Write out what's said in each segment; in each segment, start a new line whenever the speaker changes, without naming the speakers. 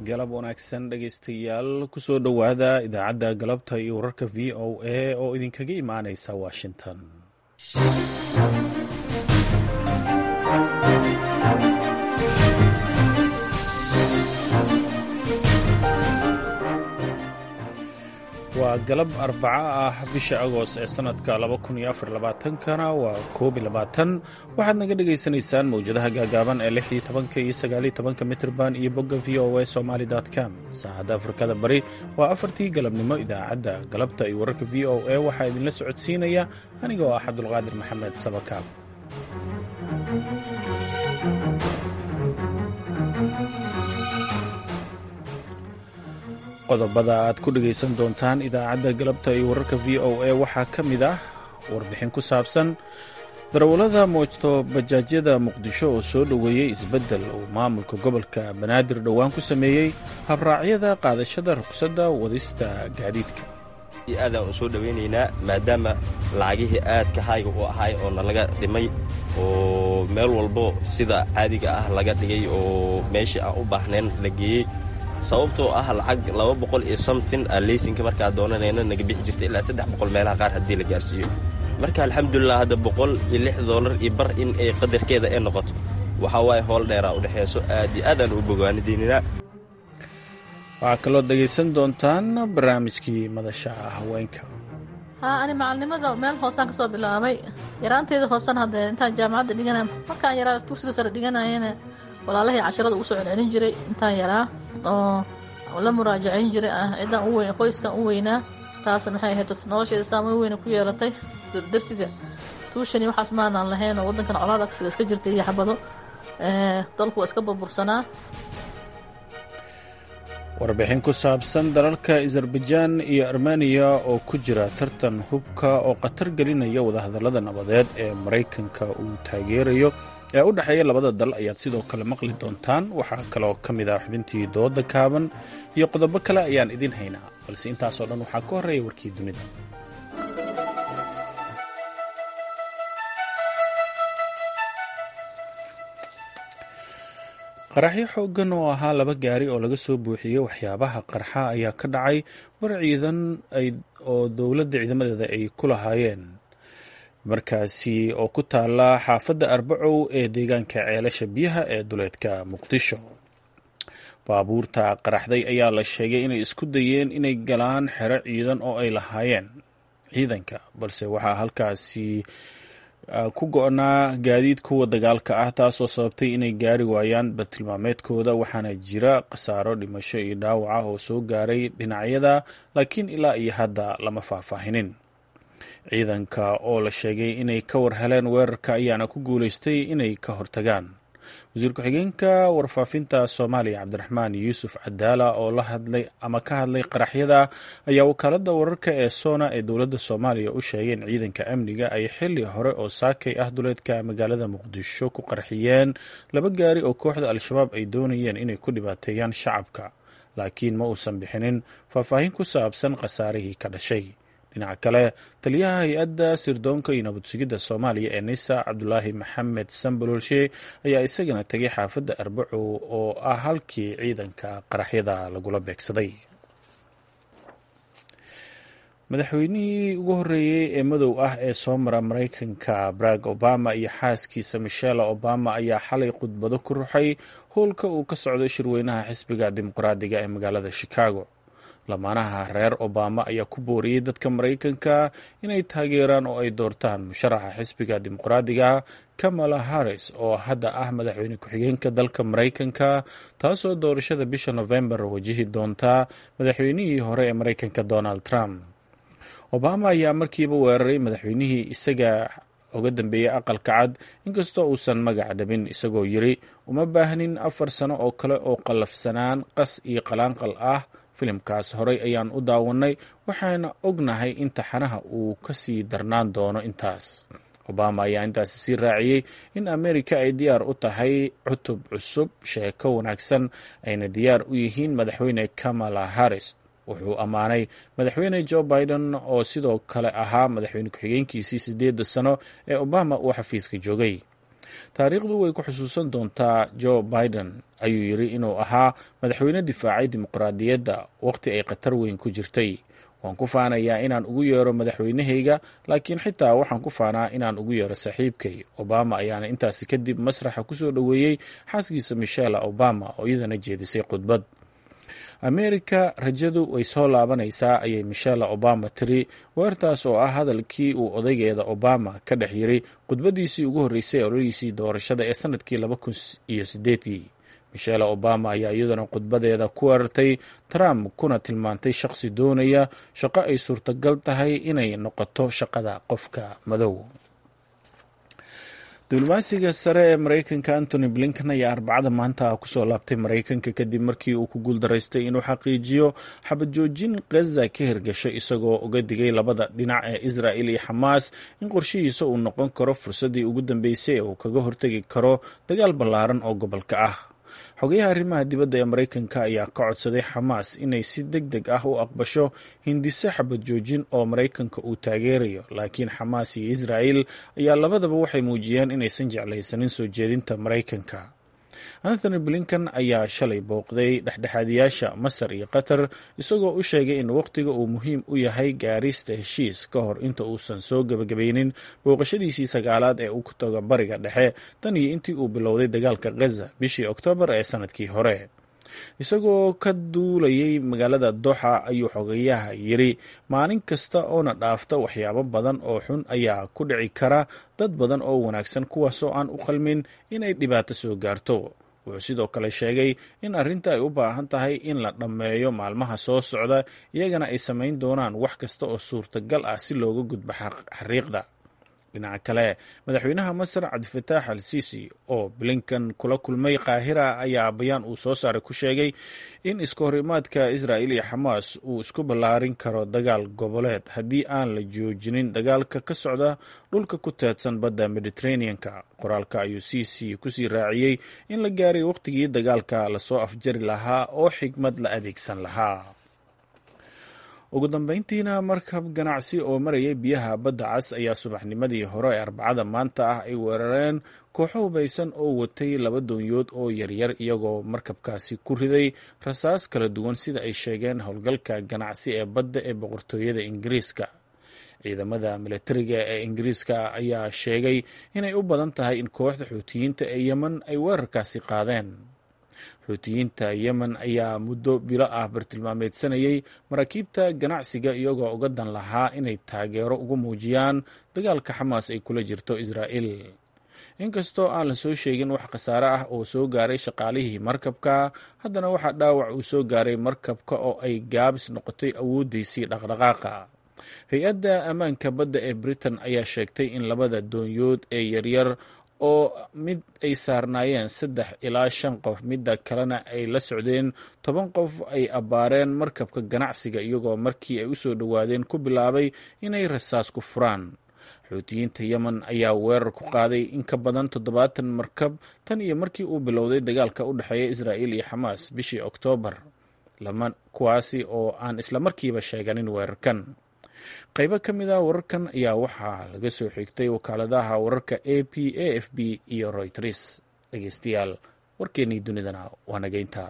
galab wanaagsan dhegaystayaal kusoo dhowaada idaacadda galabta iyo wararka v o a oo idinkaga imaanaysa washington waa galab arbaco ah bisha agost ee sanadka kana waa koob waxaad naga dhagaysanaysaan mawjadaha gaagaaban ee iyo mitrban iyo bogga v o a somaly com saacadda afrikada bari waa afartii galabnimo idaacadda galabta iyo wararka v o a waxaa idinla socodsiinaya aniga oo ah cabdulqaadir maxamed sabakaab qodobada aad ku dhegaysan doontaan idaacadda galabta iyo wararka v o a waxaa ka mid ah warbixin ku saabsan darawallada moojto bajaajyada muqdisho oo soo dhoweeyey isbeddel uu maamulka gobolka banaadir dhowaan ku sameeyey habraacyada qaadashada ruqsadda wadista gaadiidka
aadaan u soo dhowaynaynaa maadaama lacagihii aadka hayga u ahay oo nalaga dhimay oo meel walbo sida caadiga ah laga dhigay oo meeshii aan u baahnayn la geeyey sababtoo ah lacag laba boqol iyo somtin aa leysinka markaa doonanayna naga bixi jirta ilaa saddex boqol meelaha qaar haddii la gaarsiiyo marka alxamdulilah hadda boqol iyo lix doolar iyo bar in ay qadarkeeda ay noqoto waxaa waaye howl dheeraa u dhexeeso aad iyo aadaan u bogaanideyninaa
waxaa kaloo dhegaysan doontaan barnaamijkii madasha haweenka
haa ani macalnimada meel hoosaan ka soo bilaabay yaraanteeda hoosan haddee intaan jaamacadda dhigana markaan yaraa dugsiga sare dhiganayana walaalahii casharada ugu soo celcelin jiray intaan yaraa oo la muraajacayn jiray ah ciddaan u weyn qoyskan u weynaa taasna maxay ahayd nolosheeda saamayn weyna ku yeelatay darsiga tuushani waxaas maanaan lahayn oo waddankan colaad agsiga iska jirtay iyo xabado dalku waa iska burbursanaa
warbixin ku saabsan dalalka azarbajaan iyo armeniya oo ku jira tartan hubka oo khatar gelinaya wadahadallada nabadeed ee maraykanka uu taageerayo ee u dhexeeya labada dal ayaad sidoo kale maqli doontaan waxaa kaloo ka mid ah xubintii dooda kaaban iyo qodobo kale ayaan idin haynaa balse intaasoo dhan waxaa ka horreeya warkii dunida qaraxyo xooggan oo ahaa laba gaari oo laga soo buuxiyey waxyaabaha qarxa ayaa ka dhacay war ciidan oo dowladda ciidamadeeda ay ku lahaayeen markaasi oo ku taala xaafadda arbacow ee deegaanka ceelasha biyaha ee duleedka muqdisho baabuurta qaraxday ayaa la sheegay inay isku dayeen inay galaan xero ciidan oo ay lahaayeen ciidanka balse waxaa halkaasi ku go-naa gaadiid kuwa dagaalka ah taasoo sababtay inay gaari waayaan bartilmaameedkooda waxaana jira khasaaro dhimasho iyo dhaawaca oo soo gaaray dhinacyada laakiin ilaa iyo hadda lama faahfaahinin ciidanka oo la sheegay inay ka war heleen weerarka ayaana ku guulaystay inay ka hortagaan wasiir ku-xigeenka warfaafinta soomaaliya cabdiraxmaan yuusuf cadaala oo la hadlay ama ka hadlay qaraxyada ayaa wakaaladda wararka ee soona ee dowladda soomaaliya u sheegay in ciidanka amniga ay xili hore oo saakay ah duleedka magaalada muqdisho ku qarxiyeen laba gaari oo kooxda al-shabaab ay doonayeen inay ku dhibaateeyaan shacabka laakiin ma uusan bixinin faahfaahin ku saabsan khasaarihii ka dhashay dhinaca kale taliyaha hay-adda sirdoonka iyo nabad sugidda soomaaliya ee nisa cabdulaahi maxamed sambalolshe ayaa isagana tegay xaafadda arbacow oo ah halkii ciidanka qaraxyada lagula beegsaday madaxweynihii ugu horreeyey ee madow ah ee soo mara maraykanka barack obama iyo xaaskiisa michelle obama ayaa xalay khudbado ku ruxay howlka uu ka socdo shirweynaha xisbiga dimuqraadiga ee magaalada chicago lamaanaha reer obama ayaa ku booriyey dadka maraykanka inay taageeraan oo ay doortaan musharaxa xisbiga dimuqraadiga kamala harris oo hadda ah madaxweyne ku-xigeenka dalka maraykanka taasoo doorashada bisha novembar wajihi doonta madaxweynihii hore ee maraykanka donald trump obama ayaa markiiba weeraray madaxweynihii isaga uga dambeeyey aqalka cad inkastoo uusan magac dhabin isagoo yiri uma baahnin afar sano oo kale oo qallafsanaan qas iyo qalaanqal ah filimkaas horey ayaan u daawannay waxaana ognahay in taxanaha uu ka sii darnaan doono intaas obama ayaa intaasi sii raaciyey in amerika ay diyaar u tahay cutub cusub sheeko wanaagsan ayna diyaar u yihiin madaxweyne kamala harris wuxuu ammaanay madaxweyne joe biden oo sidoo kale ahaa madaxweyne ku-xigeenkiisii sideedda sano ee obama uu xafiiska joogay taariikhdu way ku xusuusan doontaa joe biden ayuu yidhi inuu ahaa madaxweyne difaacay dimuqraadiyadda wakhti ay khatar weyn ku jirtay waan ku faanayaa inaan ugu yeero madaxweynahayga laakiin xitaa waxaan ku faanaa inaan ugu yeero saaxiibkay obama ayaana intaasi kadib masraxa kusoo dhoweeyey xaaskiisa michelle obama oo iyadana jeedisay khudbad ameerika rajadu way soo laabanaysaa ayay michelle obama tiri weertaas oo ah hadalkii uu odaygeeda obama ka dhex yiri khudbadiisii ugu horreysay ololihiisii doorashada ee sanadkii laba kun iyo sideedii michelle obama ayaa iyaduna khudbadeeda ku weerartay trump kuna tilmaantay shaqsi doonaya shaqo ay suurtagal tahay inay noqoto shaqada qofka madow diblomaasiga sare ee mareykanka antony blinken ayaa arbacada maanta kusoo laabtay mareykanka kadib markii uu ku guuldaraystay inuu xaqiijiyo xabad joojin khaza ka hirgasho isagoo uga digay labada dhinac ee israel iyo xamaas in qorshihiisa uu noqon karo fursaddii ugu dambeysay ee uu kaga hortegi karo dagaal ballaaran oo gobolka ah xogayaha arrimaha dibadda ee mareykanka ayaa ka codsaday xamaas inay si deg deg ah u aqbasho hindise xabad joojin oo mareykanka uu taageerayo laakiin xamaas iyo israel ayaa labadaba waxay muujiyeen inaysan jeclaysanin soo jeedinta mareykanka anthony blinken ayaa shalay booqday dhexdhexaadiyaasha masar iyo qatar isagoo u sheegay in wakhtiga uu muhiim u yahay gaarista heshiis ka hor inta uusan soo gebagabaynin booqashadiisii sagaalaad ee uu ku tago bariga dhexe tan iyo intii uu bilowday dagaalka khaza bishii oktoobar ee sanadkii hore isagoo ka duulayay magaalada doxa ayuu xogayaha yiri maalin kasta oona dhaafta waxyaabo badan oo xun ayaa ku dhici kara dad badan oo wanaagsan kuwaasoo aan u qalmin inay dhibaato soo gaarto wuxuu sidoo kale sheegay in arrinta ay u baahan tahay in la dhammeeyo maalmaha soo socda iyagana ay samayn doonaan wax kasta oo suurtagal ah si looga gudbo xariiqda dhinaca kale madaxweynaha masar cabdifataax al sisi oo blinkan kula kulmay qaahira ayaa bayaan uu soo saaray ku sheegay in iska horimaadka israel iyo xamaas uu isku ballaarin karo dagaal goboleed haddii aan la joojinin dagaalka ka socda dhulka ku teedsan badda mediterraneanka qoraalka ayuu sisi kusii raaciyey in la gaaray wakhtigii dagaalka lasoo afjari lahaa oo xigmad la adeegsan lahaa ugu dambeyntiina markab ganacsi oo marayay biyaha badda cas ayaa subaxnimadii hore ee arbacada maanta ah ay weerareen kooxo hubaysan oo watay laba doonyood oo yaryar iyagoo markabkaasi ku riday rasaas kala duwan sida ay sheegeen howlgalka ganacsi ee badda ee boqortooyada ingiriiska ciidamada milatariga ee ingiriiska ayaa sheegay inay u badan tahay in kooxda xuutiyiinta ee yemen ay weerarkaasi qaadeen xuutiyiinta yemen ayaa muddo bilo ah bartilmaameedsanayay maraakiibta ganacsiga iyagoo uga dan lahaa inay taageero ugu muujiyaan dagaalka xamaas ay kula jirto israa'il inkastoo aan la soo sheegin wax khasaare ah oo soo gaaray shaqaalihii markabka haddana waxaa dhaawac uu soo gaaray markabka oo ay gaabis noqotay awooddiisii dhaqdhaqaaqa hay-adda ammaanka badda ee britain ayaa sheegtay in labada doonyood ee yaryar oo mid ay saarnaayeen saddex ilaa shan qof midda kalena ay la socdeen toban qof ay abbaareen markabka ganacsiga iyagoo markii ay u soo dhowaadeen ku bilaabay inay rasaas ku furaan xuutiyiinta yemen ayaa weerar ku qaaday in ka badan toddobaatan markab tan iyo markii uu bilowday dagaalka u dhexeeya israa'il iyo xamaas bishii oktoobar kuwaasi oo aan islamarkiiba sheeganin weerarkan qaybo ka mid ah wararkan ayaa waxaa laga soo xigtay wakaaladaha wararka a p a f b iyo royters dhegeystayaal warkeennii dunidana waa nageynta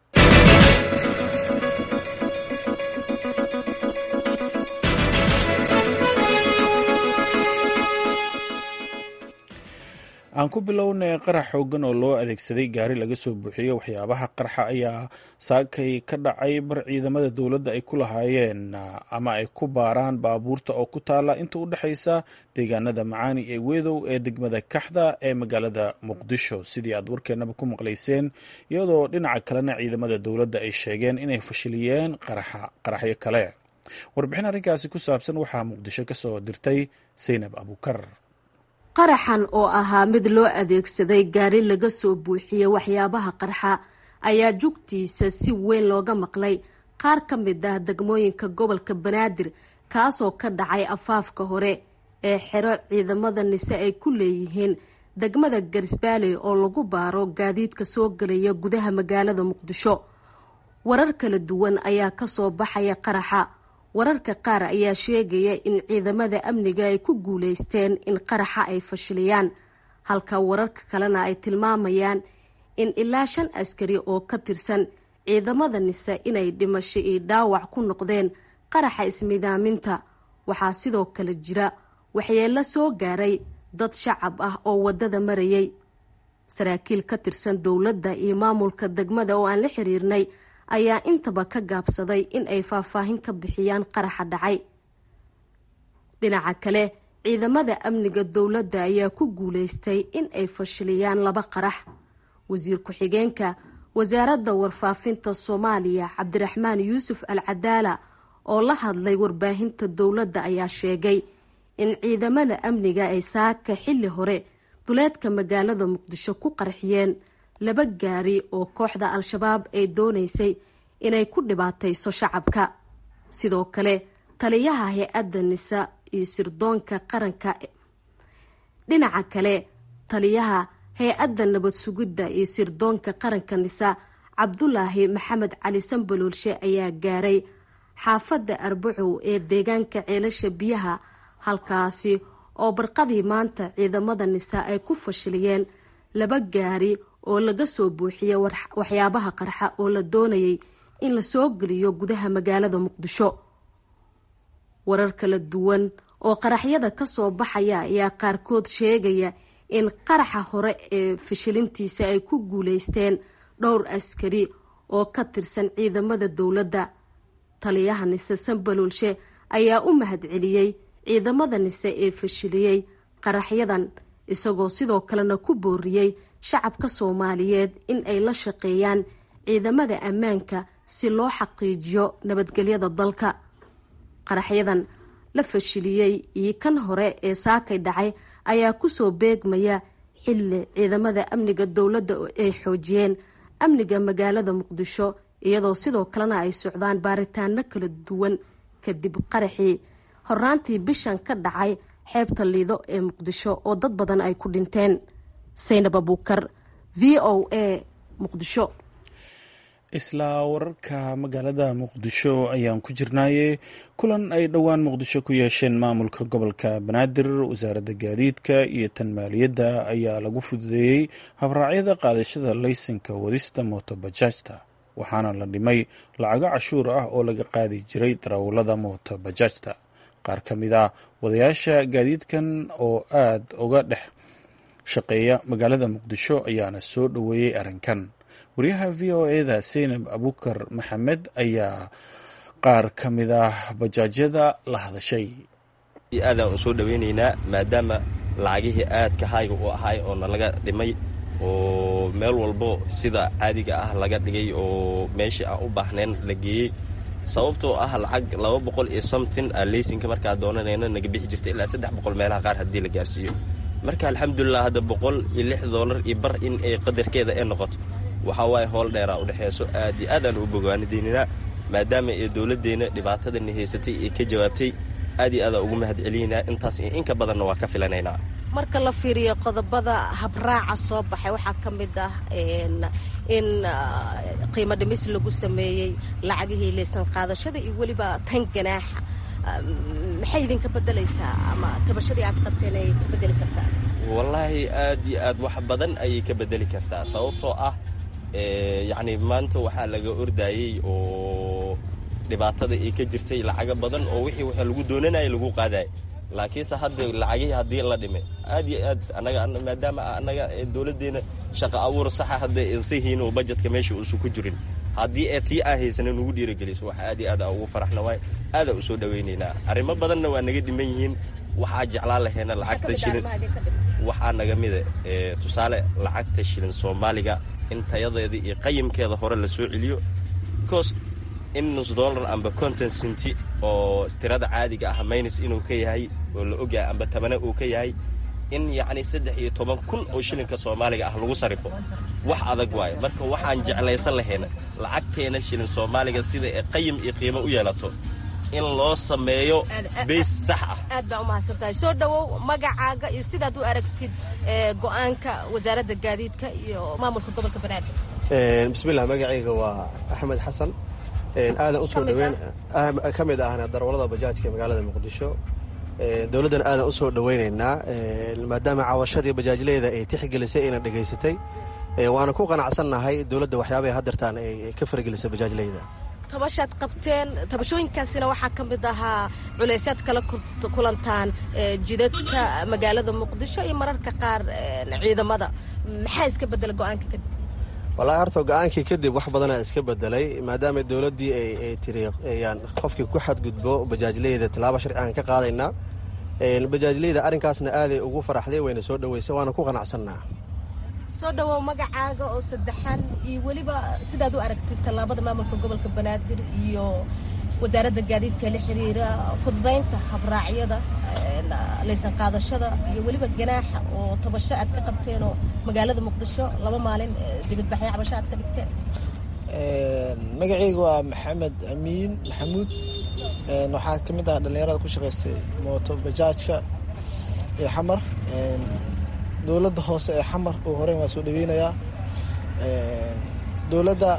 aan ku bilownay qarax xoogan oo loo adeegsaday gaari laga soo buuxiyey waxyaabaha qarxa ayaa saakay ka dhacay bar ciidamada dowladda ay ku lahaayeen ama ay ku baaraan baabuurta oo ku taala inta u dhexaysa deegaanada macaani ee wedow ee degmada kaxda ee magaalada muqdisho sidii aad warkeenaba ku maqlayseen iyadoo dhinaca kalena ciidamada dowladda ay sheegeen inay fashiliyeen qaraxyo kale warbixin arrinkaasi ku saabsan waxaa muqdisho ka soo dirtay saynab abuukar
qaraxan oo ahaa mid loo adeegsaday gaari laga soo buuxiyey waxyaabaha qarxa ayaa jugtiisa si weyn looga maqlay qaar ka mid ah degmooyinka gobolka banaadir kaasoo ka dhacay afaafka hore ee xero ciidamada nise ay ku leeyihiin degmada garisbaale oo lagu baaro gaadiidka soo gelaya gudaha magaalada muqdisho warar kala duwan ayaa kasoo baxaya qaraxa wararka qaar ayaa sheegaya in ciidamada amniga ay ku guuleysteen in qaraxa ay fashiliyaan halka wararka kalena ay tilmaamayaan in ilaa shan askari oo ka tirsan ciidamada nise inay dhimasho iyo dhaawac ku noqdeen qaraxa ismidaaminta waxaa sidoo kale jira waxyeello soo gaaray dad shacab ah oo waddada marayay saraakiil ka tirsan dowladda iyo maamulka degmada oo aan la xiriirnay ayaa intaba ka gaabsaday in ay faahfaahin ka bixiyaan qaraxa dhacay dhinaca kale ciidamada amniga dowladda ayaa ku guulaystay in ay fashiliyaan laba qarax wasiir ku-xigeenka wasaaradda warfaafinta soomaaliya cabdiraxmaan yuusuf al cadaala oo la hadlay warbaahinta dowladda ayaa sheegay in ciidamada amniga ay saaka xilli hore duleedka magaalada muqdisho ku qarxiyeen laba gaari oo kooxda al-shabaab ay doonaysay inay ku dhibaatayso shacabka sidoo kale taliyaha hay-adda nisa iyo sirdoonka qaranka dhinaca kale taliyaha hay-adda nabad sugidda iyo sirdoonka qaranka nisa cabdulaahi maxamed cali sambaloolshe ayaa gaaray xaafadda arbacow ee deegaanka ceelasha biyaha halkaasi oo barqadii maanta ciidamada nisa ay ku fashiliyeen laba gaari oo laga soo buuxiyey waxyaabaha qarxa oo la doonayay in la soo geliyo gudaha magaalada muqdisho warar kala duwan oo qaraxyada kasoo baxaya ayaa qaarkood sheegaya in qaraxa hore ee fashilintiisa ay ku guuleysteen dhowr askari oo ka tirsan ciidamada dowladda taliyaha nise sambaloolshe ayaa u mahadceliyey ciidamada nise ee fashiliyey qaraxyadan isagoo sidoo kalena ku booriyey shacabka soomaaliyeed in ay la shaqeeyaan ciidamada ammaanka si loo xaqiijiyo nabadgelyada dalka qaraxyadan la fashiliyey iyo kan hore ee saakay dhacay ayaa kusoo beegmaya xilli ciidamada amniga dowladda ay xoojiyeen amniga magaalada muqdisho iyadoo sidoo kalena ay socdaan baaritaano kala duwan kadib qaraxii horraantii bishan ka dhacay xeebta liido ee muqdisho oo dad badan ay ku dhinteen saynab abuukar v o a muqdisho
isla wararka magaalada muqdisho ayaan ku jirnaaye kulan ay dhowaan muqdisho ku yeesheen maamulka gobolka banaadir wasaaradda gaadiidka iyo tan maaliyadda ayaa lagu fududeeyey habraacyada qaadashada laysanka wadista mootobajaajta waxaana la dhimay lacago cashuur ah oo laga qaadi jiray darawallada mootobajaajta qaar ka mid ah wadayaasha gaadiidkan oo aada uga dhex shaqeeya magaalada muqdisho ayaana soo dhoweeyey arrinkan wariyaha v o eda seynab abukar maxamed ayaa qaar ka mid ah bajaajyada la hadashay
aadaan u soo dhoweynaynaa maadaama lacagihii aadka hayga u ahay oo nalaga dhimay oo meel walbo sida caadiga ah laga dhigay oo meeshii aan u baahnayn la geeyey sababtoo ah lacag laba boqol iyo something aa leysinka markaa doonanayna naga bixi jirta ilaa saddex boqol meelaha qaar haddii la gaarsiiyo marka alxamdulilah hadda boqol iyo lix doolar iyo bar in ay qadarkeeda ay noqoto waxaa waaye howl dheeraa u dhexeeso aad iyo aadaan u bogaanideyninaa maadaama ee dowladdeenna dhibaatadani haysatay ee ka jawaabtay aad iyo aadaan ugu mahad celinaynaa intaas iyo inka badanna waa ka filanaynaa
marka la fiiriyo qodobada habraaca soo baxay waxaa ka mid ah in qiimo dhimis lagu sameeyey lacagihii leysan qaadashada iyo weliba tan ganaaxa maxay idinka bedelaysaa ama tabashadii aad qabteen ay ka bedeli kartaa
wallaahi aad iyo aad wax badan ayay ka bedeli kartaa sababtoo ah yacni maanta waxaa laga ordaayey oo dhibaatada ay ka jirtay lacago badan oo wixii waxa lagu doonanayay lagu qaadayay laakiinse hadda lacagihii haddii la dhimay aad iyo aad anaga maadaama annaga dowladdeena shaqa abuur saxa hadda insihiin oo bajetka meesha uusan ku jirin haddii ee tii aan haysanin nugu dhiirageliso waxa aad iyo aad ugu faraxna waay aadaa u soo dhowaynaynaa arrimo badanna waa naga dhiman yihiin waxaa jeclaan laheena lacagta shilin waxaa naga mida tusaale lacagta shilin soomaaliga in tayadeeda iyo qayimkeeda hore la soo celiyo bcause in nus dollar amba conton cinti oo tirada caadiga ah maynis inuu ka yahay oo la ogyahay amba tabane uu ka yahay in yacni saddex iyo toban kun oo shilinka soomaaliga ah lagu sarrifo wax adag waayo marka waxaan jeclaysan lahayna lacagteena shilin soomaaliga sida ee qayim iyo qiimo u yeelato in loo sameeyo bays sax ah
aad baa umahadsan tahay soo dhowow magacaaga iyo sidaad u aragtid go-aanka wasaaradda gaadiidka iyo maamulka gobolka banaadir
bismillah magacayga waa axmed xasan aadan usoo dhaweyn ka mid ahna darwallada bajaajka ee magaalada muqdisho dowladdan aadan u soo dhoweynaynaa maadaama caawashadii bajaajleyda ay tixgelisay ayna dhegaysatay waana ku qanacsannahay dowladda waxyaabahay hadeertaan ay ka faragelisay bajaajleyda
tabashaad qabteen tabashooyinkaasina waxaa ka mid ahaa culaysaad kala kulantaan jidadka magaalada muqdisho iyo mararka qaar ciidamada maxaa iska bedela go-aanka kadib
wallaahi horta go-aankii kadib wax badanaa iska bedelay maadaama dowladdii ay tiri yaan qofkii ku xadgudbo bajaajleyda tallaabo sharci aan ka qaadaynaa bajaajleyda arrinkaasna aaday ugu faraxday wayna soo dhoweysay waana ku qanacsannaa
soo dhawow magacaaga oo saddexan iyo weliba sidaad u aragtid tallaabada maamulka gobolka banaadir iyo wasaaradda gaadiidka la xiriira fududaynta habraacyada laysan qaadashada iyo weliba ganaaxa oo tabasho aad ka qabteenoo magaalada muqdisho laba maalin dibadbaxyo cabasho aad ka dhigteen
magacayga waa maxamed amiin maxamuud waxaa ka mid ah dhallinyarada ku shaqaystay mooto bajaajka ee xamar dowladda hoose ee xamar oo horeyn waa soo dhaweynayaa dowladda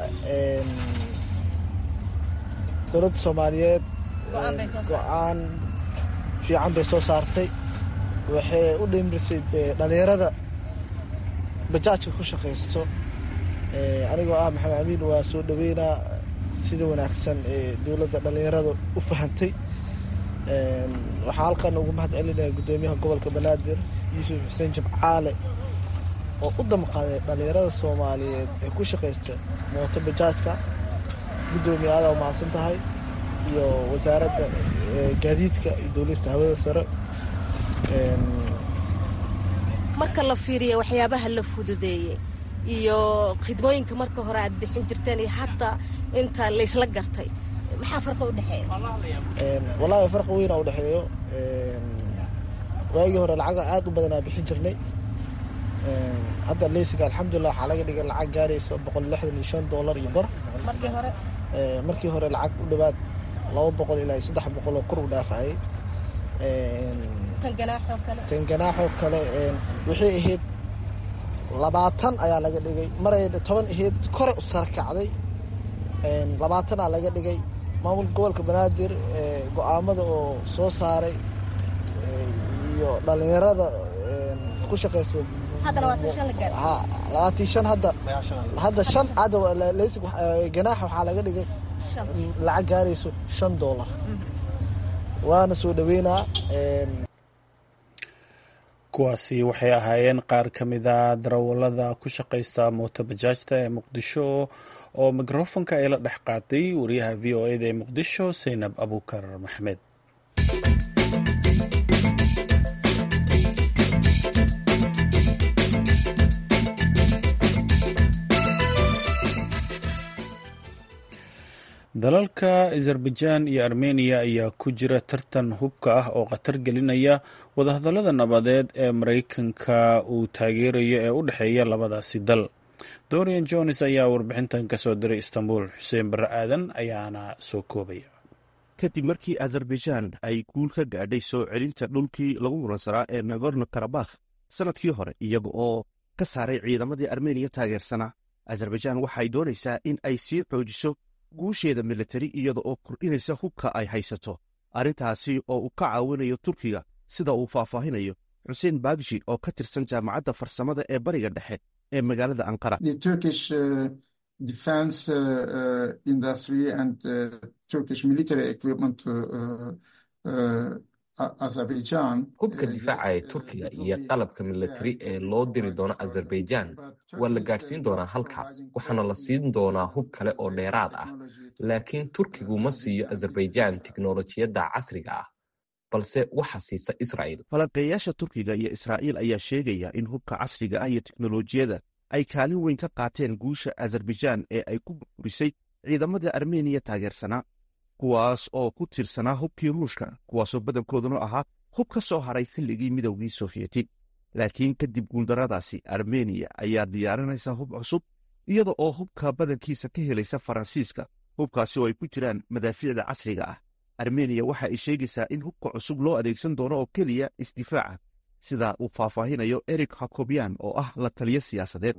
dowladda soomaaliyeed go-aan fiican bay soo saartay waxay u dhimirisay dhallinyarada bajaajka ku shaqaysto anigoo ah maxamed amiin waa soo dhaweynaa sida wanaagsan ee dowladda dhallinyarada u fahantay waxaa halkan ugu mahad celinaya guddoomiyaha gobolka banaadir yuusuf xuseen jimcaale oo u damqaaday dhallinyarada soomaaliyeed ee ku shaqaysta mooto bajaajka guddoomiye aada mahadsan tahay iyo wasaaradda gaadiidka iyo dowlista hawada sare
marka la fiiriya waxyaabaha la fududeeyey iyo khidmooyinka marka hore aad bixin jirteen iyo hadda inta laysla gartay maxaa farqa u dhexeeya
wallaahi farqa weyn u dhexeeyo waagii hore lacaga aada u badanaa bixin jirnay hadda leysiga alxamdulilah waxaa laga dhigay lacag gaaraysa boqol lixdan iyo shan doolar iyo bar
markii hore
markii hore lacag u dhowaad laba boqol ilaa iyo saddex boqol oo kor u dhaafayay
tan ganaaxoo kale
tan ganaaxoo kale waxay ahayd labaatan ayaa laga dhigay maray toban ahayd kore u sara kacday labaatanaa laga dhigay maamulka gobolka banaadir go-aamada oo soo saaray iyo dhallinyarada ku shaqeysa labaatan shan hadda hadda shan hadda leysig ganaaxa waxaa laga dhigay lacag gaarayso shan doolar waana soo dhaweynaa
kuwaasi waxay ahaayeen qaar ka mida darawallada ku shaqaysta mooto bajaajta ee muqdisho oo mikrofonka ay la dhex qaatay wariyaha v o eda ee muqdisho saynab abuukar maxmed dalalka azerbaijan iyo armeniya ayaa ku jira tartan hubka ah oo khatar gelinaya wadahadallada nabadeed ee maraykanka uu taageerayo ee u dhexeeya labadaasi dal dorian jones ayaa warbixintan ka soo diray istanbul xuseen barre aadan ayaana soo koobaya
kadib markii azerbaijan ay guul ka gaadhay soo celinta dhulkii lagu muransanaa ee nagorno karabakh sannadkii hore iyaga oo ka saaray ciidamadii armeniya taageersanaa azerbaijan waxay doonaysaa in ay sii xoojiso guusheeda militari iyada oo kordhinaysa hubka ay haysato arrintaasi oo uu ka caawinayo turkiga sida uu faahfaahinayo xuseen baagshi oo ka tirsan jaamacadda farsamada ee bariga dhexe ee magaalada anqara
hubka difaaca ee turkiga iyo qalabka militari ee loo diri doono azerbaijan waa la gaadhsiin doonaa halkaas waxaana la siin doonaa hub kale oo dheeraad ah laakiin turkigu ma siiyo azerbaijan tiknolojiyadda casriga ah balse waxa siisa israa'il
falanqeeyaasha turkiga iyo israa'iil ayaa sheegaya in hubka casriga ah iyo teknolojiyadda ay kaalin weyn ka qaateen guusha azerbaijan ee ay ku burburisay ciidamada armeniya taageersanaa kuwaas oo ku tiirsanaa hubkii ruushka kuwaasoo badankooduna ahaa hub ka soo haray xilligii midowgii sofiyeeti laakiin kadib guuldarradaasi armeniya ayaa diyaarinaysa hub cusub iyada oo hubka badankiisa ka helaysa faransiiska hubkaasi oo ay ku jiraan madaafiicda casriga ah armeniya waxa ay sheegaysaa in hubka cusub loo adeegsan doono oo keliya isdifaaca sida uu faahfaahinayo eric hakobyan oo ah la taliyo siyaasadeed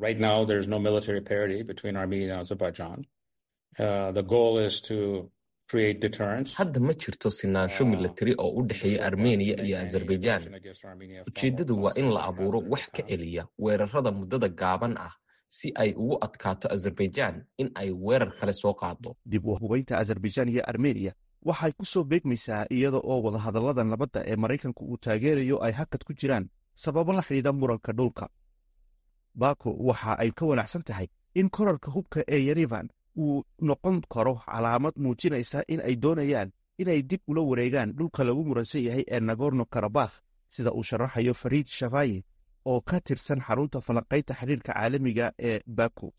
hadda ma jirto sinaansho milatari oo u dhexeeya armeniya iyo azerbaijan ujeeddadu waa in la abuuro wax ka celiya weerarada muddada gaaban ah si ay ugu adkaato azerbaijan in ay weerar kale soo qaado
dib u hubaynta azerbaijan iyo armeniya waxay ku soo beegmaysaa iyada oo wadahadallada nabadda ee maraykanku uu taageerayo ay hakad ku jiraan sababo la xidhiidha muranka dhulka bako waxa ay ka wanaacsan tahay in korarka hubka ee yerevan uu noqon karo calaamad muujinaysa in ay doonayaan inay dib ula wareegaan dhulka lagu muransan yahay ee nagorno karabakh sida uu sharaxayo fariid shafayi oo ka tirsan xarunta falanqaynta xiriirka caalamiga ee bako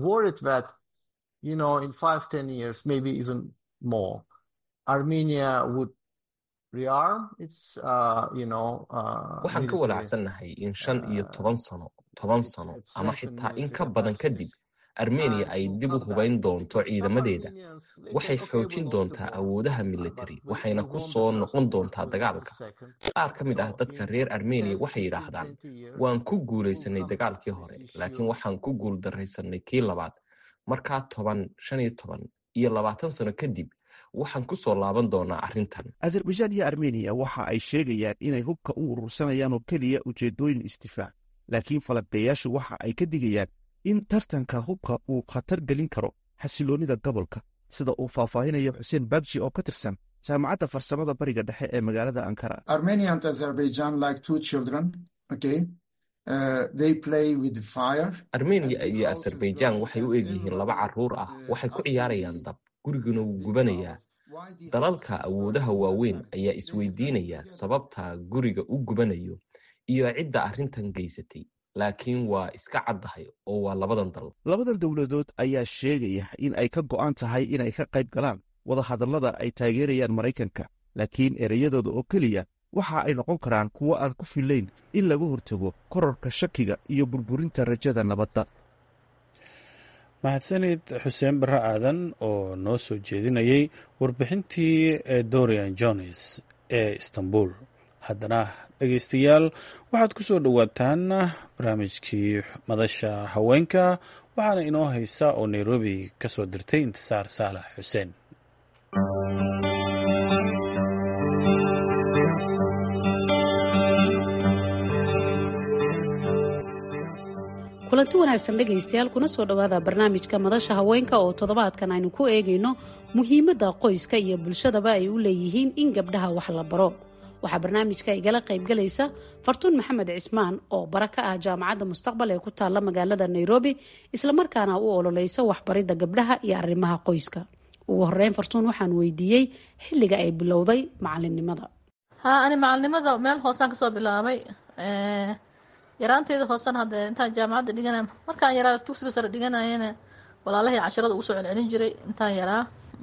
waxaan ka walaacsannahay in shan iyo toban sano toban sano ama xitaa in ka badan kadib armeniya ay dib u hubayn doonto ciidamadeeda waxay xoojin doontaa awoodaha militari waxayna ku soo noqon doontaa dagaalka qaar ka mid ah dadka reer armeniya waxay yidhaahdaan waan ku guulaysanay dagaalkii hore laakiin waxaan ku guul daraysanay kii labaad markaa toban shan iyo toban iyo labaatan sano kadib waxaan ku soo laaban doonaa arrintan
azerbaijan iyo armeniya waxa ay sheegayaan inay hubka u urursanayaan oo keliya ujeeddooyin isdifaac laakiin falanqeeyaashu waxa ay ka digayaan in tartanka hubka uu khatar gelin karo xasiloonnida gobolka sida uu faahfaahinayo xuseen bagji oo ka tirsan jaamacadda farsamada bariga dhexe ee magaalada ankara
armeniya iyo azerbaijan waxay u egyihiin laba carruur ah waxay ku ciyaarayaan dab guriguna wuu gubanayaa dalalka awoodaha waaweyn ayaa isweydiinaya sababta guriga u gubanayo iyo cidda arrintan geysatay laakiin waa iska caddahay oo waa labadan dal
labadan dowladood ayaa sheegaya in ay ka go'an tahay inay ka qayb galaan wadahadallada ay taageerayaan maraykanka laakiin ereyadooda oo keliya waxa ay noqon karaan kuwo aan ku fillayn in laga hortago korarka shakiga iyo burburinta rajada nabadda
mahadsanid xuseen barre aadan oo noo soo jeedinayay warbixintii dorian jones ee istanbul haddana dhegaystayaal waxaad ku soo dhowaataan barnaamijkii madasha haweenka waxaana inoo haysa oo nairobi ka soo dirtay intisaar saalax xuseen
kulanti wanaagsan dhegaystayaal kuna soo dhowaada barnaamijka madasha haweenka oo toddobaadkan aynu ku eegayno muhiimadda qoyska iyo bulshadaba ay u leeyihiin in gabdhaha wax la baro waxaa barnaamijka igala qaybgalaysa fartuun maxamed cismaan oo bara ka ah jaamacadda mustaqbal ee ku taalla magaalada nairobi islamarkaana u ololeysa waxbaridda gabdhaha iyo arrimaha qoyska ugu horeyn fartuun waxaan weydiiyey xilliga ay bilowday macalinimada
ha ani macalinimada meel hoosaan kasoo bilaabay yaraanteeda hoosena hadee intaan jaamacadda dhigana markaan yaraa dugsiga sare dhiganayana walaalahii casharada ugu soo celcelin jiray intaan yaraa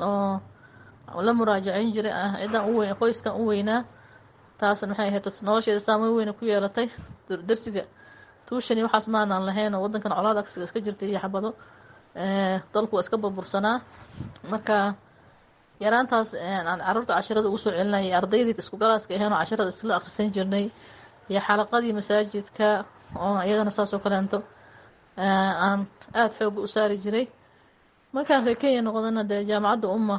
oo la muraajaceyn jiray cidan uweyn qoyskan u weynaa taasna maxay ahayd nolosheeda saameyn weyna ku yeelatay darsiga tuushani waxaas maanaan lahayn oo wadankan colaad agsiga iska jirtay iyo xabado dalku waa iska burbursanaa marka yaraantaas aan caruurta casharada ugu soo celinayay ardaydii isku galaaska ahayn oo casharada isla akhrisan jirnay iyo xalaqadii masaajidka oo iyadana saasoo kaleento aan aada xooga u saari jiray markaan reer kenya noqdana dee jaamacadda umma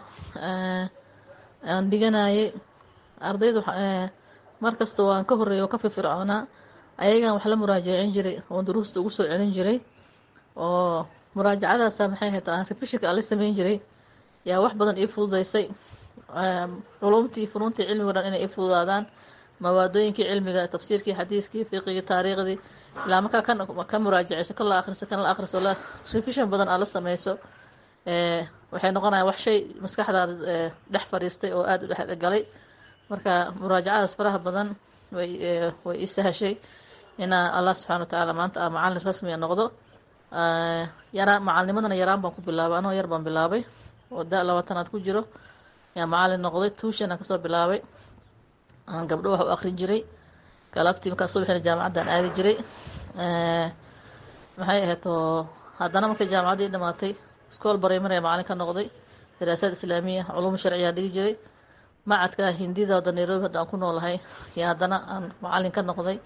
aan dhiganayay ardaydu markasta waan ka horeeya oo ka firfircoonaa ayagaan wax la muraajacin jiray oo duruusta ugu soo celin jiray oo muraajacadaasa maxay ahayd aan refishinka aan la sameyn jiray yaa wax badan ii fududeysay culumtii funuuntii cilmiga dhan inay ii fududaadaan mawaadooyinkii cilmiga tafsiirkii xadiiskii fiqigii taariikhdii ilaa markaa kan ka muraajaceyso kan la akhriso kan la akhriso la revision badan aad la sameyso waxay noqonayaan wax shay maskaxdaada dhex fadhiistay oo aada u dhexgalay marka muraajacadaas faraha badan way way ii sahashay inaa allah subxana wa tacaala maanta a macalin rasmiga noqdo yaraan macalinimadana yaraan baan ku bilaabay anoo yar baan bilaabay oo da labaatanaad ku jiro yaa macalin noqday tuushan aan kasoo bilaabay aan gabdho wax u akrin jiray galabtii markaa subaxina jaamacaddaan aadi jiray maxay ahayd oo haddana markay jaamacaddii dhamaatay iskool barimary macalin ka noqday daraasaad islaamiya culuum sharciyaa dhigi jiray macadka hindida wadda nairobi hadda aan ku noolahay yaa haddana aan macalin ka noqday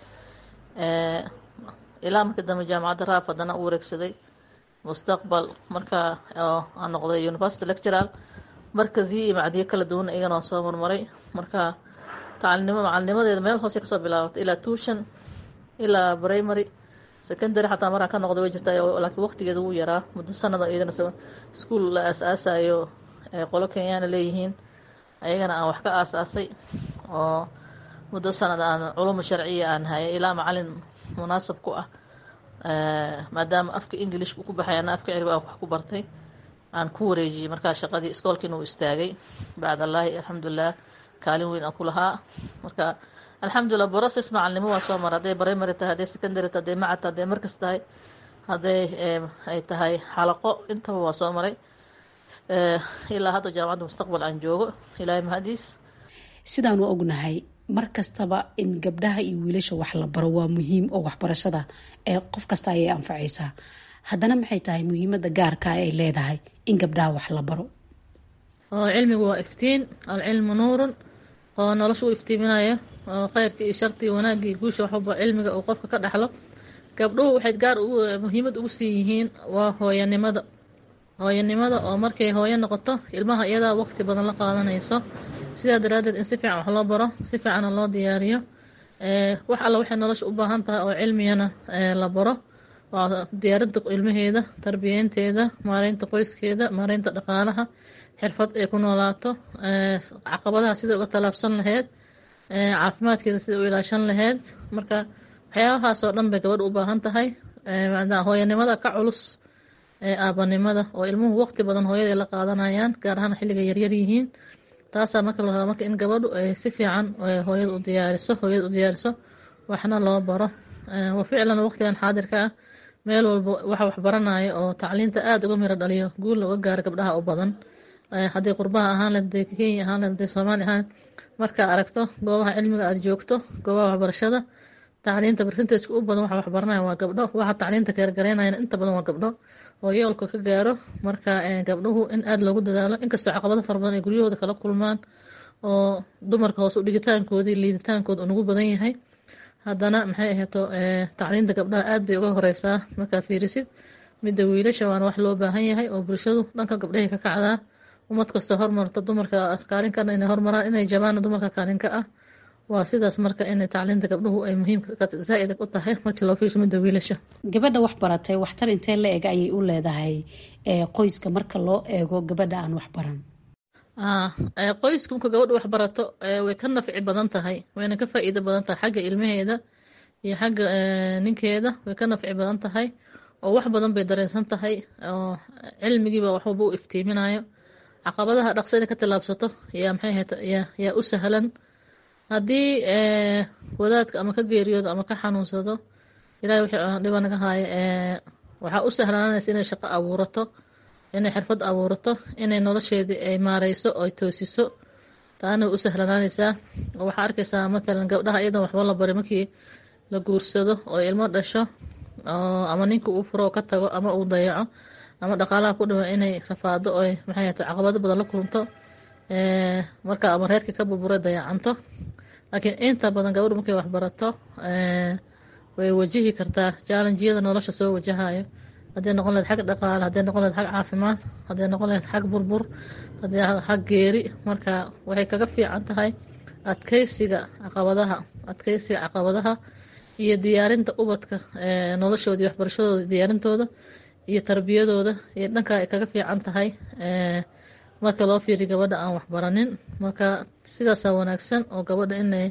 ilaa markii dambe jaamacadda raaf haddana u wareegsaday mustaqbal markaa aan noqday university lectural markaziyo iyo macdiyo kala duwan iyagana waan soo marmaray marka tacalnimo macalinimadeeda meel hoose kasoo bilaabatay ilaa tuushan ilaa primary secondary xataa maraan ka noqda way jirtaa laakiin waqtigeeda wuu yaraa muddo sanada iyadana iskuol la aas-aasayo qolo kenyaana leeyihiin ayagana aan wax ka aas-aasay oo muddo sanad aan culumu sharciya aan hayay ilaa macalin munaasab ku ah maadaama afka englishka ku baxay ana afka ciriba aan wax ku bartay aan ku wareejiyey markaa shaqadii iskoolkiina uu istaagay bacd allaahi alxamdulilah kaalin weyn aan ku lahaa marka alxamdulilah broses macalinimo waa soo mara hadday primary tahay hadday secondary tahay hadday macad tahay hadday markas tahay hadday ay tahay xalaqo intaba waa soo maray ilaa hadda jaamacadda mustaqbal aan joogo ilaahay mahadiis
sidaanu ognahay mar kastaba in gabdhaha iyo wiilasha wax la baro waa muhiim oo waxbarashada ee qof kasta ayay anfacaysaa haddana maxay tahay muhiimada gaarka ay leedahay in gabdhaha wax la baro
cilmigu waa iftiin alcilmu nuurun oo nolosha u iftiiminayo oo kheyrka iyo sharti iyo wanaagga iyo guusha waxwalba cilmiga uu qofka ka dhexlo gabdhuhu waxay gaar muhiimad ugu sii yihiin waa hooyanimada hooyanimada oo markay hooyo noqoto ilmaha iyadaa waqti badan la qaadanayso sidaa daraaddeed in si fiican wax loo baro si fiicana loo diyaariyo wax alla waxay nolosha u baahan tahay oo cilmiyana la baro waa diyaaradda ilmaheeda tarbiyeynteeda maareynta qoyskeeda maareynta dhaqaalaha xirfad ay ku noolaato caqabadaha sida uga tallaabsan laheyd caafimaadkeeda sida u ilaashan laheyd marka waxyaabahaasoo dhan bay gabadha u baahan tahay hooyanimada ka culus aabanimada oo ilmuhu waqti badan hooyaday la qaadanayaan gaar ahaan xilliga yaryar yihiin taasaa marka la rabaa marka in gabadhu ay si fiican hooyada u diyaariso hooyada u diyaariso waxna loo baro wa ficlan waqtigan xaadirka ah meel walba waxa waxbaranaya oo tacliinta aada uga miro dhaliyo guul looga gaaro gabdhaha u badan hadday qurbaha ahaan leed hadday kenya ahaan leed hadday soomaali ahaan markaa aragto goobaha cilmiga aada joogto goobaha waxbarashada tacliinta barsinteedka u badan waxa waxbaranaya waa gabdho waxa tacliinta keergaraynayana inta badan waa gabdho oo yoolka ka gaaro marka gabdhuhu in aada loogu dadaalo inkastoo caqabado fara badan ay guryahooda kala kulmaan oo dumarka hoos u dhigitaankoodii liiditaankooda unugu badan yahay haddana maxay ahayto tacliinta gabdhaha aad bay uga horeysaa markaa fiirisid midda wiilasha waana wax loo baahan yahay oo bulshadu dhanka gabdhahay ka kacdaa ummad kastoo hormarta dumarka kaalinkana inay hormaraan inay jabaana dumarka kaalinka ah waa sidaas marka in tacliinta gabdhuhu ay muhiim zaa-id u tahay markii loo fiirsho midda wiilasha
gabadha wax baratay waxtar intee la eg ayay u leedahay qoyska marka loo eego gabadha aan wax baran
qoyska marka gabadha wax barato way ka nafci badan tahay wayna ka faa-iido badan tahay xagga ilmaheeda iyo xagga ninkeeda way ka nafci badan tahay oo wax badan bay dareensan tahay oo cilmigiiba waxwalba u iftiiminayo caqabadaha dhaqsa inay ka tallaabsato yaa maxay ahayta yaa u sahlan haddii wadaadka ama ka geeriyoodo ama ka xanuunsado ilahay wixii dhiba naga haayo waxaa u sahlaanaysa inay shaqo abuurato inay xirfad abuurato inay nolosheedii ay maareyso oo ay toosiso taana way u sahlanaanaysaa oo waxaa arkaysaa matalan gabdhaha iyadan waxba la bari markii la guursado oo ilmo dhasho oo ama ninka uu furo oo ka tago ama uu dayaco ama dhaqaalaha ku dhiwa inay rafaado oo maxay ahayta caqabado badan la kulunto marka ama reerkii ka burbura dayacanto laakiin inta badan gabadhu markay waxbarato way wajihi kartaa jaalanjiyada nolosha soo wajahayo hadday noqon lahed xag dhaqaale hadday noqon lahed xag caafimaad hadday noqon lahed xag burbur hadday xag geeri marka waxay kaga fiican tahay adkeysiga caqabadaha adkeysiga caqabadaha iyo diyaarinta ubadka noloshooda iyo waxbarashadooda diyaarintooda iyo tarbiyadooda iyo dhanka ay kaga fiican tahay marka loo fiiriyo gabadha aan waxbaranin marka sidaasaa wanaagsan oo gabadha inay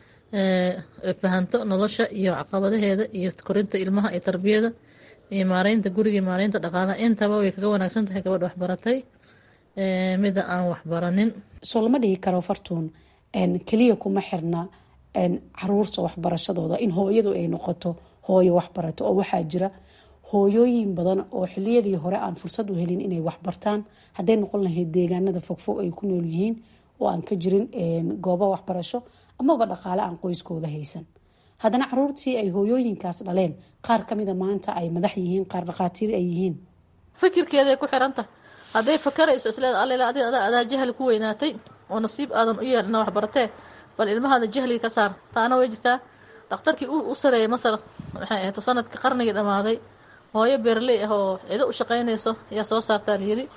fahanto nolosha iyo caqabadaheeda iyo korinta ilmaha iyo tarbiyada iyo maareynta guriga iyo maareynta dhaqaalaha intaba way kaga wanaagsan tahay gabadha waxbaratay mida aan waxbaranin
soo lama dhigi karo fartuun keliya kuma xirna caruurta waxbarashadooda in hooyadu ay noqoto hooyo waxbarato oo waxaa jira hooyooyin badan oo xiliyadii hore aan fursad u helin inay waxbartaan hadday noqon lahayd deegaanada fogfog ay ku nool yihiin oo aan ka jirin goobo waxbarasho amaba dhaqaale aan qoyskooda haysan haddana caruurtii ay hooyooyinkaas dhaleen qaar kamida maanta ay madax yihiin qaar dhaqaatiir ay yihiin
fikirkeeday ku xirantahay hadday fakarayso isleeda all adaa jahli ku weynaatay oo nasiib aadan u yeelin ina waxbaratee bal ilmahaada jahliga ka saar taana way jirtaa dhakhtarkii u sareeyay masar waxay ahayd sanadkii qarnigii dhammaaday hooyo beerley ah oo cido u shaqaynayso ayaa soo saartaa layiri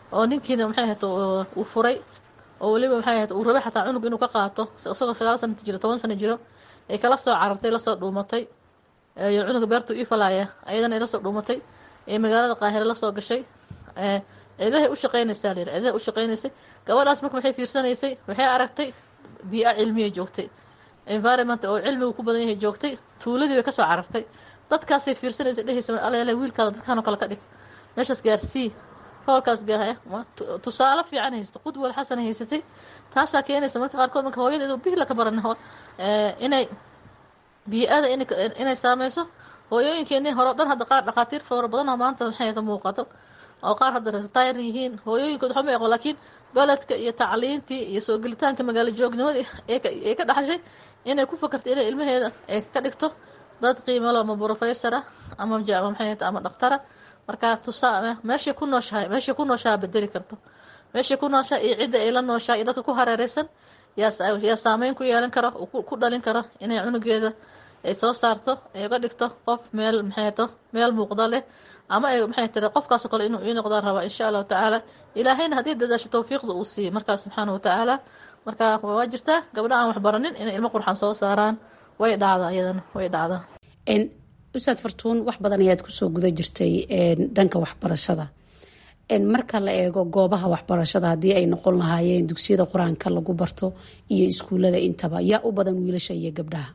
oo ninkiina maxay ahayd uu furay oo weliba maxay ahayd uu rabay xataa cunug inuu ka qaato isagoo sagaal sana jiro toban sana jiro ay kala soo carartay lasoo dhuumatay cunuga beertu ii falaaya ayadana ay lasoo dhuumatay ee magaalada qaahire lasoo gashay ciidahay u shaqeynaysaa layidhi ciidahay u shaqeynaysay gabadhaas marka waxay fiirsanaysay waxay aragtay bii-a cilmiya joogtay environment oo cilmigu ku badan yahay joogtay tuuladii bay kasoo carartay dadkaasay fiirsanaysay dhehaysa alele wiilkaada dadkaan oo kale ka dhig meeshaas gaarsii roolkaas gaahaya tusaale fiican haysata qudwal xasan haysatay taasaa keenaysa marka qaarkood marka hooyadeedu bihla ka baran inay bii-ada inay saameyso hooyooyinkeenii hore o dhan hadda qaar dhakhaatiir fara badan maanta maxay muuqato oo qaar hadda retire yihiin hooyooyinkood waxba ma aqoon laakiin beledka iyo tacliintii iyo soo gelitaanka magaalo joognimadii ee ka dhaxashay inay ku fakartay inay ilmaheeda ay ka dhigto dad qiimalo ama brofessora ama maxay ama dhakhtara markaa tusaa meeshay ku nooshahay meeshay ku nooshaha bedeli karto meeshay ku nooshaha iyo cidda ay la nooshaha iyo dadka ku hareereysan yaa yaa saameyn ku yeelan karo ku dhalin karo inay cunugeeda ay soo saarto ay uga dhigto qof meel maxay to meel muuqda leh ama ay maxay tiri qofkaasoo kale inuu ii noqdaan rabaa insha allahu tacaala ilaahayna haddii dadaasho tawfiiqda uu siiye markaas subxaana wa tacaala marka waa jirtaa gabdha aan waxbaranin inay ilmo qurxan soo saaraan way dhacdaa iyadana way dhacdaa
ustaad fartuun wax badan ayaad kusoo guda jirtay dhanka waxbarashada marka la eego goobaha waxbarashada haddii ay noqon lahaayeen dugsiyada qur-aanka lagu barto iyo iskuulada intaba yaa u badan wiilasha iyo gabdhaha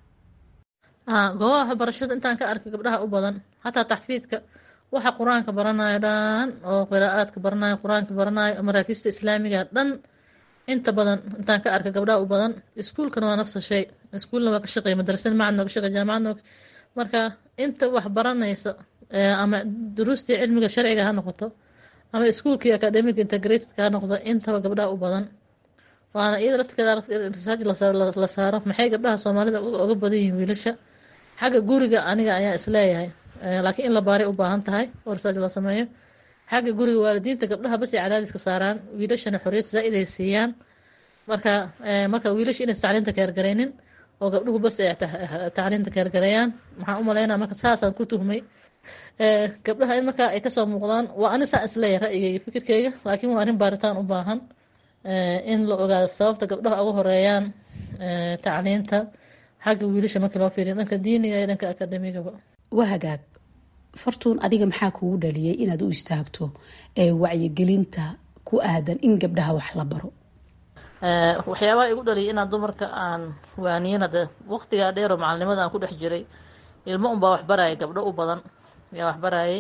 goobaha waxbarashada intaan ka arkay gabdhaha u badan xataa taxfiidka waxa qur-aanka baranayo dhan oo qiraa'aadka baranayo qur-aanka baranayo maraakiista islaamiga dhan inta badan intaan ka arkay gabdhaha u badan iskuulkana waa nafsa shay iskuulna waa ka shaqeey madrasada macadna waa ka shaqeey jaamacadna marka inta wax baranaysa ama duruustii cilmiga sharciga ha noqoto ama iskuulkii academic integratedka ha noqdo intaba gabdhaha u badan waana iyada laftirkeeda research la saaro maxay gabdhaha soomaalida uga badan yihiin wiilasha xagga guriga aniga ayaa isleeyahay laakiin in la baaray u baahan tahay oo research la sameeyo xagga guriga waalidiinta gabdhaha bas ay cadaadiska saaraan wiilashana xorriyad zaa'id ay siiyaan marka marka wiilasha inaysa tacliinta keergaraynin oo gabdhuhu bas ay tacliinta keergareeyaan maxaan u malaynaa marka saasaan ku tuhmay gabdhaha in markaa ay kasoo muuqdaan waa ani saa isleeyahay ra'yigayga fikirkeyga laakiin waa arrin baaritaan u baahan in la ogaado sababta gabdhaha uga horeeyaan tacliinta xagga wiilasha markii loo fiiriyo dhanka diiniga iyo dhanka akademigaba
waa hagaag fartuun adiga maxaa kugu dhaliyay inaad u istaagto wacyigelinta ku aadan in gabdhaha wax la baro
waxyaabaha igu dhaliyay inaan dumarka aan waaniyana de waqtigaa dheeroo macalinimada aan ku dhex jiray ilmo unbaa waxbarayay gabdho u badan yaa waxbarayay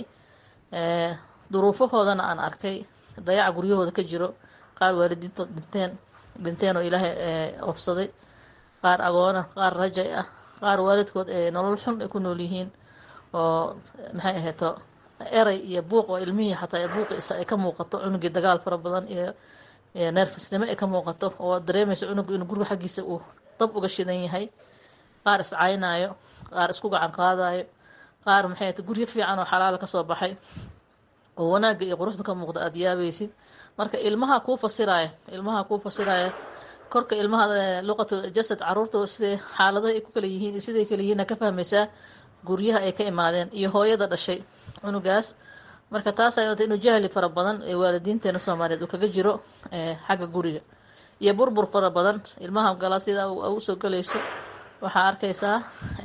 duruufahoodana aan arkay dayaca guryahooda ka jiro qaar waalidiintood dhinteen dhinteen oo ilaahay ofsaday qaar agoona qaar rajay ah qaar waalidkood ee nolol xun ay ku nool yihiin oo maxay ahayto eray iyo buuq oo ilmihii xataa buuqiisa ay ka muuqato cunugii dagaal fara badan iyo neerfisnimo ay ka muuqato oo dareemayso cunugu inuu guriga xaggiisa uu dab uga shidan yahay qaar iscaynaayo qaar isku gacan qaadayo qaar maxay ahayto guryo fiican oo xalaala kasoo baxay oo wanaagga iyo quruxda ka muuqda aada yaabaysid marka ilmaha kuu fasiraya ilmaha kuu fasiraya korka ilmaha luqatu jasad caruurta siday xaaladaha ay ku kala yihiin iyo siday kala yihiin ka fahmaysaa guryaha ay ka imaadeen iyo hooyada dhashay cunugaas marka taas ay inuu jahli fara badan ee waalidiinteena soomaaliyeed uu kaga jiro xagga guriga iyo burbur fara badan ilmaha gala sida usoo galayso waxaa arkaysaa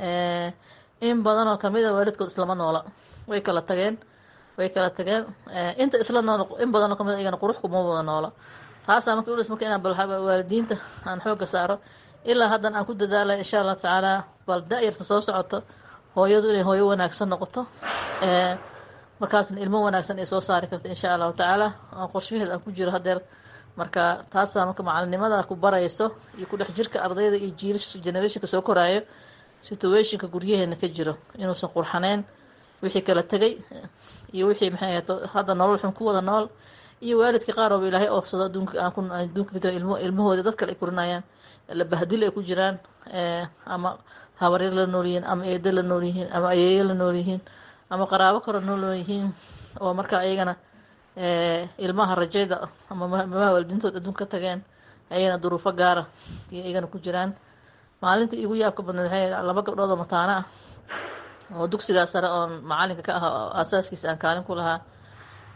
in badan oo kamid a waalidkood islama noola way kala tageen way kala tageen inta isla nool in badan oo kamid a iyagana qurux kuma wada noola taasaa marka ulis marka inaan bal waalidiinta aan xooga saaro ilaa haddan aan ku dadaalay insha allah tacaala bal da-yarta soo socoto hooyadu inay hooyo wanaagsan noqoto markaasna ilmo wanaagsan ay soo saari karta insha allahu tacaala aan qorshaheed aan ku jiro hadeer marka taasaa marka macalinimada ku barayso iyo ku dhex jirka ardayda iyo jiilasha generationka soo koraayo situationka guryaheena ka jiro inuusan qurxaneyn wixii kala tegay iyo wixii maxay ahayd hadda nolol xun ku wada nool iyo waalidka qaar ooba ilaahay oofsado adduunka aan ku adduunka ka jira ilmo ilmahooda dad kale ay korinayaan la bahdil ay ku jiraan ama habaryar la nool yihiin ama eedo la nool yihiin ama ayeeyo la nool yihiin ama qaraabo kale nool yihiin oo marka ayagana ilmaha rajayda ama mamaa waalidiintood adduunka ka tageen ayagana duruufo gaara iyo iyagana ku jiraan maalinta igu yaabka badneed waxay laba gabdhood oo mataano ah oo dugsigaa sare oon macalinka ka aha oo aasaaskiisa aan kaalin ku lahaa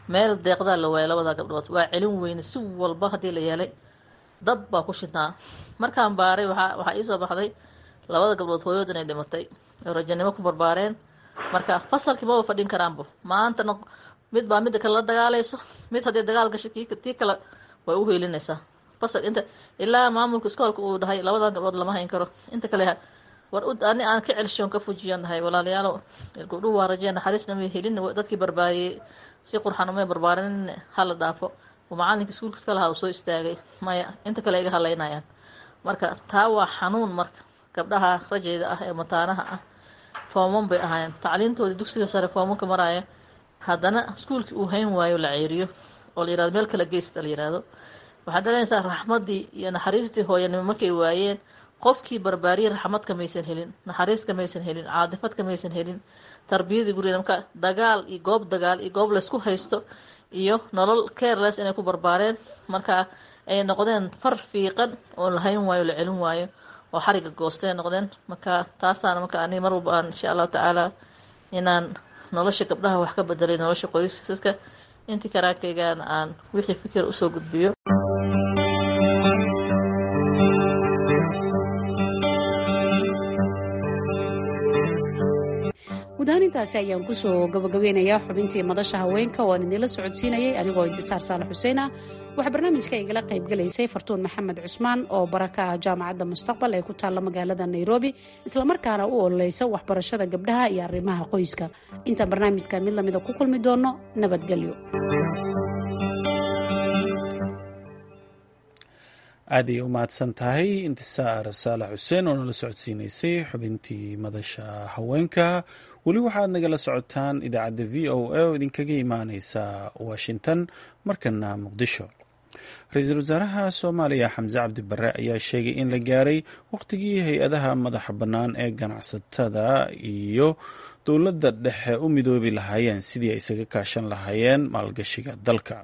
meel deeqdaa la waayay labada gabdhood waa celin weyne si walba haddii la yeelay dab baa ku shidnaa markaan baaray waxaa waxaa iisoo baxday labada gabdhood hooyood inay dhimatay oo rajanimo ku barbaareen marka fasalkii maba fadhin karaanba maantana mid baa midda kale la dagaalayso mid haddii dagaal gasho tii kale way u heelinaysaa fasal inta ilaa maamulka iskoolka uu dhahay labadan gabdhood lama hayn karo inta kale war ani aan ka celshoon ka fujiyan dhahay walaalayaalo gabdhuhu waa rajeen naxariisna may helin dadkii barbaariyey si qurxan umay barbaarin hala dhaafo oo macalinkii iskuulka iska lahaa uu soo istaagay maya inta kale iga halaynayaan marka taa waa xanuun marka gabdhaha rajeyda ah ee mataanaha ah fooman bay ahaayeen tacliintoodii dugsiga sare foomanka maraaya haddana iskuulkii uu hayn waayo la ceeriyo oo la yirahdo meel kala geysta la yirahdo waxaad dhalanaysaa raxmaddii iyo naxariistii hooyanimo markay waayeen qofkii barbaariyey raxmad kamaysan helin naxariis kamaysan helin caadifad kamaysan helin tarbiyadii gurigeeda marka dagaal iyo goob dagaal iyo goob laysku haysto iyo nolol careless inay ku barbaareen marka ay noqdeen far fiiqan oo la hayn waayo la celin waayo oo xariga goostay noqdeen marka taasaana marka aniga mar walba aan insha allahu tacaala inaan nolosha gabdhaha wax ka bedelay nolosha qoysaska intii karaankaygaana aan wixii fikir usoo gudbiyo
guud ahaan intaasi ayaan kusoo gabagabeynayaa xubintii madasha haweenka oo aan idinla socodsiinayay anigoo intisaar saalax xuseen ah waxaa barnaamijka igala qayb galaysay fartuun maxamed cusmaan oo baraka ah jaamacadda mustaqbal ee ku taalla magaalada nairobi islamarkaana u ololeysa waxbarashada gabdhaha iyo arrimaha qoyska intaan barnaamijka mid lamida ku kulmi doono nabadgelyo
aad ayay u mahadsan tahay intisaar saalax xuseen oo nala socodsiinaysay xubintii madasha haweenka weli waxaad nagala socotaan idaacadda v o a oo idinkaga imaaneysa washington markana muqdisho ra-iisul wasaaraha soomaaliya xamse cabdi bare ayaa sheegay in la gaaray wakhtigii hay-adaha madaxa bannaan ee ganacsatada iyo dowladda dhexe u midoobi lahaayeen sidii ay isaga kaashan lahaayeen maalgashiga dalka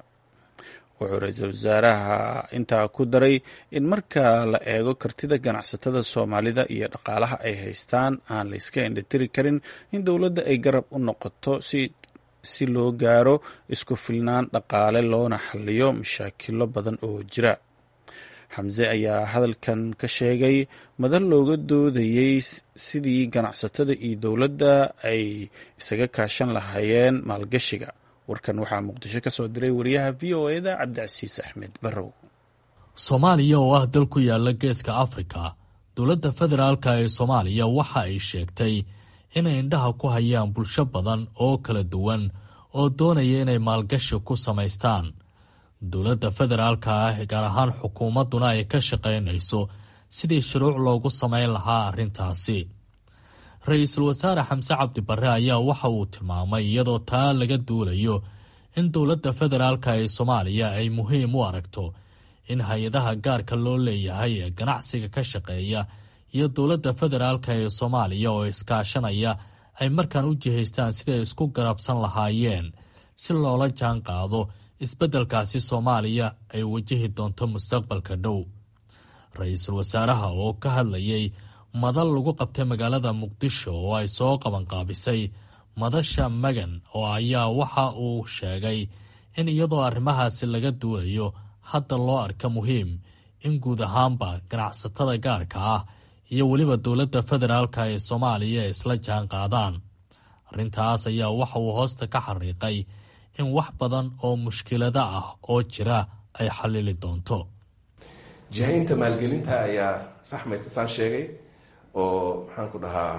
wuxuu ra-iisul wasaaraha intaa ku daray in marka la eego kartida ganacsatada soomaalida iyo dhaqaalaha ay haystaan aan la iska indhatiri karin in dowladda ay garab u noqoto si si loo gaaro isku filnaan dhaqaale loona xaliyo mashaakilo badan oo jira xamse ayaa hadalkan ka sheegay madal looga doodayey sidii ganacsatada iyo dowladda ay isaga kaashan lahaayeen maalgashiga warkan waxaa muqdisho ka soo diray wariyaha v o eda cabdicasiis axmed barrow
soomaaliya oo ah dal ku yaala geeska afrika dowladda federaalka ee soomaaliya waxa ay sheegtay inay indhaha ku hayaan bulsho badan oo kala duwan oo doonaya inay maalgashi ku samaystaan dowladda federaalka ah gaar ahaan xukuumadduna ay ka shaqaynayso sidii shuruuc loogu samayn lahaa arrintaasi ra-iisul wasaare xamse cabdi barre ayaa waxa uu tilmaamay iyadoo taa laga duulayo in dowladda federaalka ee soomaaliya ay muhiim u aragto in hay-adaha gaarka loo leeyahay ee ganacsiga ka shaqeeya iyo dowladda federaalka ee soomaaliya oo iskaashanaya ay markaan u jihaystaan siday isku garabsan lahaayeen si loola jaan qaado isbeddelkaasi soomaaliya ay wajahi doonto mustaqbalka dhow ra-iisul wasaaraha oo ka hadlayay madal lagu qabtay magaalada muqdisho oo ay soo qabanqaabisay madasha magan oo ayaa waxa uu sheegay in iyadoo arrimahaasi laga duulayo hadda loo arka muhiim in guud ahaanba ganacsatada gaarka ah iyo weliba dowladda federaalka ee soomaaliya isla jaan qaadaan arrintaas ayaa waxa uu hoosta ka xariiqay in wax badan oo mushkilada ah oo jira ay xallili doonto
jihaynta maalgelinta ayaa saxmaysa saan sheegay oo maxaan ku dhahaa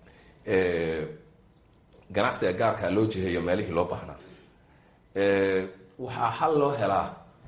ganacsiga gaarkaa loo jiheeyo meelihii loo baahnaa waxaa xal loo helaa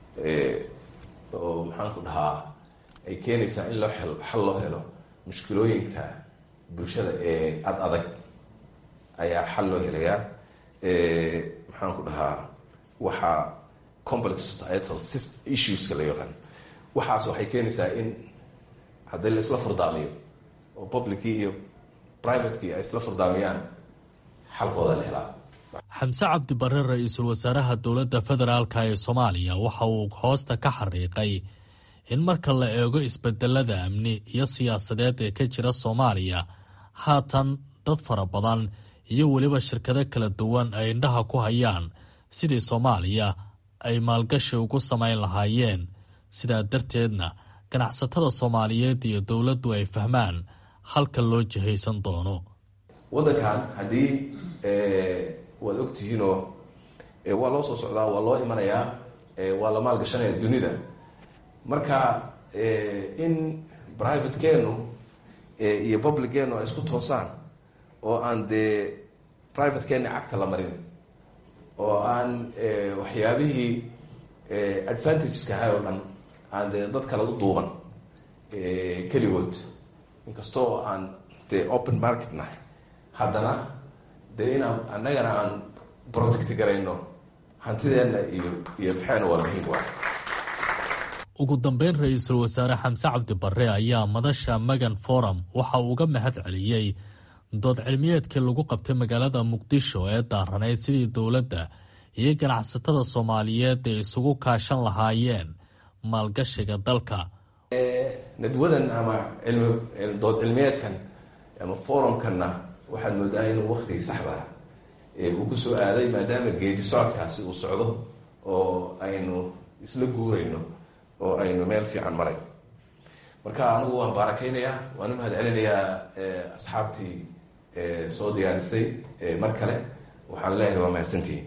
oo maxaan ku dhahaa ay keenaysaa in loo xal loo helo mushkilooyinka bulshada ee ad adag ayaa xal loo helayaa maxaan ku dhahaa waxaa complex societal issueska la yaqaan waxaas waxay keenaysaa in haddii la isla furdaamiyo oo publickii iyo privatekii ay isla furdaamiyaan xalkooda la helaa
xamse cabdi barre ra-iisul wasaaraha dowladda federaalka ee soomaaliya waxa uu hoosta ka xariiqay in marka la eego isbedelada amni iyo siyaasadeed ee ka jira soomaaliya haatan dad fara badan iyo weliba shirkado kala duwan ay indhaha ku hayaan sidii soomaaliya ay maalgashi ugu samayn lahaayeen sidaa darteedna ganacsatada soomaaliyeed iyo dowladdu ay fahmaan halka loo jihaysan doono
waddankan haddii waad ogtihiinoo waa loo soo socdaa waa loo imanayaa waa la maalgashanaya dunida marka in privatekeenu iyo publiceenu ay isku toosaan oo aan dee privatekeeni cagta la marin oo aan waxyaabihii advantageska ahay oo dhan aan dee dad kale u duuban keligood inkastoo aan dee open market nahay haddana dee inaan annagana aan protect garayno hantideenna iyo iyo maxayna waa muhiim waa
ugu dambeyn ra-iisul wasaare xamse cabdi barre ayaa madasha magan forum waxa uu uga mahad celiyey dood cilmiyeedkii lagu qabtay magaalada muqdisho ee daaranayd sidii dowladda iyo ganacsatada soomaaliyeed ay isugu kaashan lahaayeen maalgashiga dalka
nadwadan ama dood cilmiyeedkan ama forumkanna waxaad moodaa inuu waktigii saxda uu ku soo aaday maadaama geedi socodkaasi uu socdo oo aynu isla guurayno oo aynu meel fiican maray marka anigu waan baarakeynayaa waan u mahad celinayaa asxaabtii soo diyaarisay mar kale waxaan leeyahay waa mahadsantihin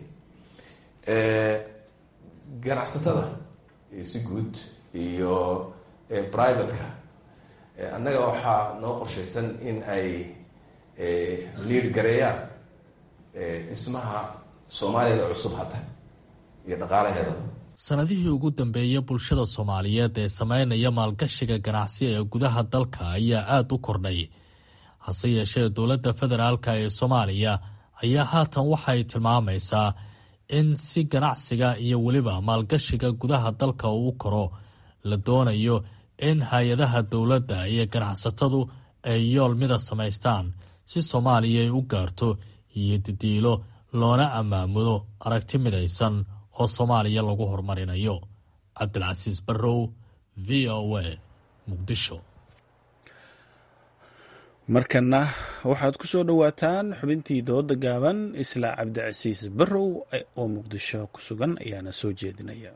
ganacsatada si guud iyo privateka annaga waxaa noo qorshaysan in ay liid gareeyaan dhismaha soomaaliyada cusub hadda iyo dhaqaalaheeda
sanadihii ugu dambeeyay bulshada soomaaliyeed ee sameynaya maalgashiga ganacsi ee gudaha dalka ayaa aada u kordhay hase yeeshee dowladda federaalka ee soomaaliya ayaa haatan waxay tilmaamaysaa in si ganacsiga iyo weliba maalgashiga gudaha dalka uu koro la doonayo in hay-adaha dowladda iyo ganacsatadu ay yool mida samaystaan si soomaaliya ay u gaarto iyo didiilo loona ammaamudo aragti midaysan oo soomaaliya lagu horumarinayo cabdilcasiis barrow v o a muqdisho
markana waxaad ku soo dhowaataan xubintii dooda gaaban isla cabdicasiis barrow oo muqdisho ku sugan ayaana soo jeedinaya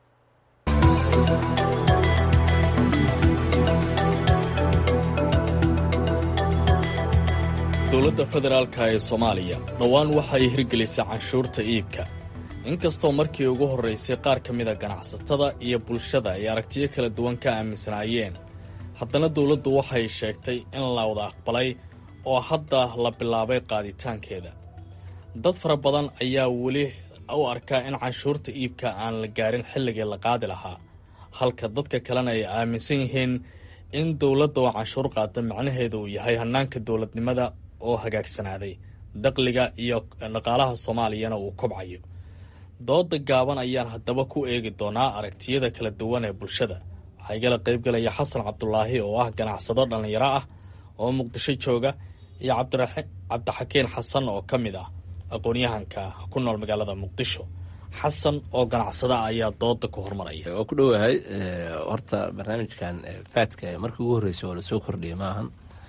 dowladda federaalka ee soomaaliya dhowaan waxay hirgelisay canshuurta iibka inkastoo markii ugu horraysay qaar ka mida ganacsatada iyo bulshada ay aragtiyo kala duwan ka aaminsanaayeen haddana dowladdu waxay sheegtay in la wada aqbalay oo hadda la bilaabay qaaditaankeeda dad fara badan ayaa weli u arkaa in canshuurta iibka aan la gaarin xilligii la qaadi lahaa halka dadka kalena ay aaminsan yihiin in dowladda oo canshuur qaata macnaheedu uu yahay hannaanka dowladnimada oo hagaagsanaaday daqliga iyo dhaqaalaha soomaaliyana uu kobcayo dooda gaaban ayaan haddaba ku eegi doonaa aragtiyada kala duwan ee bulshada waxaa igala qaybgalaya xasan cabdulaahi oo ah ganacsado dhallinyaro ah oo muqdisho jooga iyo cabdixakiin xasan oo ka mid ah aqoon-yahanka ku nool magaalada muqdisho xasan oo ganacsada ayaa dooda ku hormaraya
waa ku dhowahay horta barnaamijkan faadka markii ugu horreysay oo lasoo kordhiyay maahan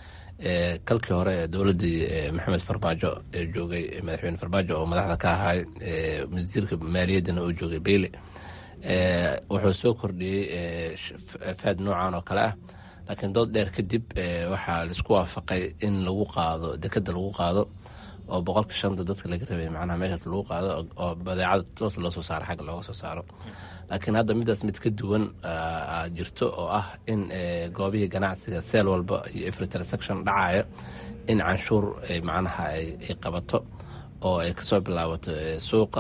kalkii hore ee dowladdii maxamed farmaajo ee joogay madaxweyne farmaajo oo madaxda ka ahay wasiirka maaliyaddana uu joogay beyle wuxuu soo kordhiyey faad noocan oo kale ah laakiin dood dheer kadib waxaa laisku waafaqay in lagu qaado dekeda lagu qaado oo boqolka shanta dadka laga rabay macnaha meeshaas lagu qaado oo badeecada toos loo soo saaro xagga looga soo saaro laakiin hadda midaas mid ka duwan jirto oo ah in goobihii ganacsiga seel walba iyo every transaction dhacaya in canshuur macnaha ay qabato oo ay kasoo bilaabato suuqa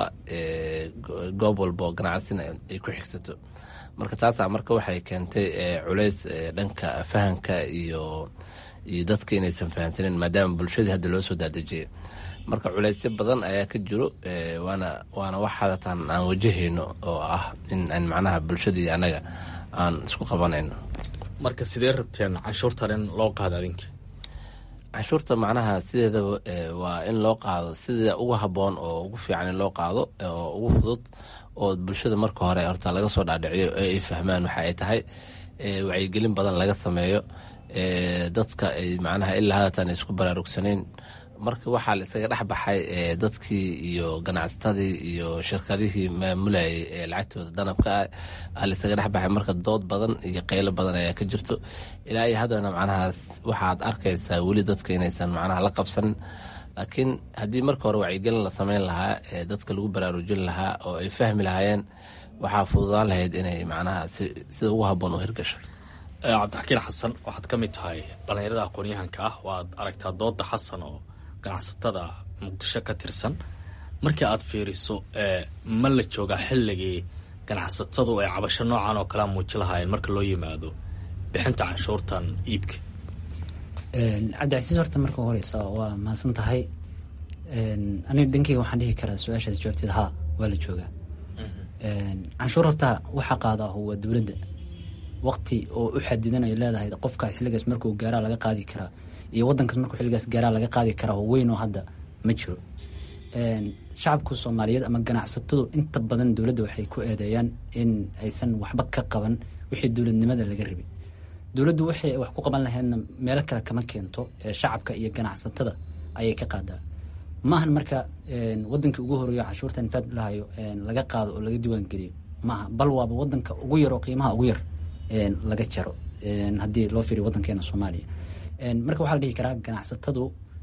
goob walba oo ganacsina ay ku xigsato marka taasaa marka waxay keentay culays dhanka fahamka iyo iyo dadka inaysan fahamsanin maadaama bulshadii hadda loo soo daadejiyay marka culaysyo badan ayaa ka jiro waana waana wax hadatan aan wajahayno oo ah in aan macnaha bulshadii annaga aan isku qabanayno
marka sidee rabteen canshuurtan in loo qaado adinka
canshuurta macnaha sideedaba waa in loo qaado sida ugu habboon oo ugu fiican in loo qaado oo ugu fudud oo bulshada marka hore horta laga soo dhaadhiciyo ee ay fahmaan waxa ay tahay wacyigelin badan laga sameeyo dadka ay macnaha ilaa hadatan isku baraarugsanayn marka waxaa la isaga dhex baxay dadkii iyo ganacsatadii iyo shirkadihii maamulayay ee lacagtooda danabka ah la isaga dhex baxay marka dood badan iyo qaylo badan ayaa ka jirto ilaa iyo haddana macnahaas waxaad arkaysaa weli dadka inaysan macnaha la qabsanin laakiin haddii marka hore wacyigelin la sameyn lahaa ee dadka lagu baraarujin lahaa oo ay fahmi lahaayeen waxaa fududaan lahayd inay macnaha sida ugu habboon u hirgasho
cabdixakiin xasan waxaad ka mid tahay dhallinyarada aqoon-yahanka ah waaad aragtaa dooda xasan oo ganacsatada muqdisho ka tirsan markii aad fiiriso ma la joogaa xilligii ganacsatadu ay cabasho noocan oo kalea muuji lahaayeen marka loo yimaado bixinta canshuurtan iibka
cabdicasiis horta marka horeysa waa mahadsan tahay aniga dhankeyga waxaan dhihi karaa su-aashaas jawaabteed haa waa la joogaa canshuur horta waxaa qaada waa dowladda waqti oo u xadidan ay leedahay qofkaas xilligaas markuu gaaraa laga qaadi karaa iyo wadankaas markuu xilligaas gaaraa laga qaadi karaa oo weyn oo hadda ma jiro shacabka soomaaliyeed ama ganacsatadu inta badan dowladda waxay ku eedeeyaan in aysan waxba ka qaban wixii dowladnimada laga rabay dowladdu waxay wax ku qaban lahaydna meelo kale kama keento shacabka iyo ganacsatada ayay ka qaadaa maahan marka wadankii ugu horeeyo cashuurtan faad lahayo laga qaado oo laga diiwaan geliyo maaha bal waaba wadanka ugu yar oo qiimaha ugu yar laga jaro haddii loo fiiriyo wadankeena soomaaliya marka waxaa la dhihi karaa ganacsatadu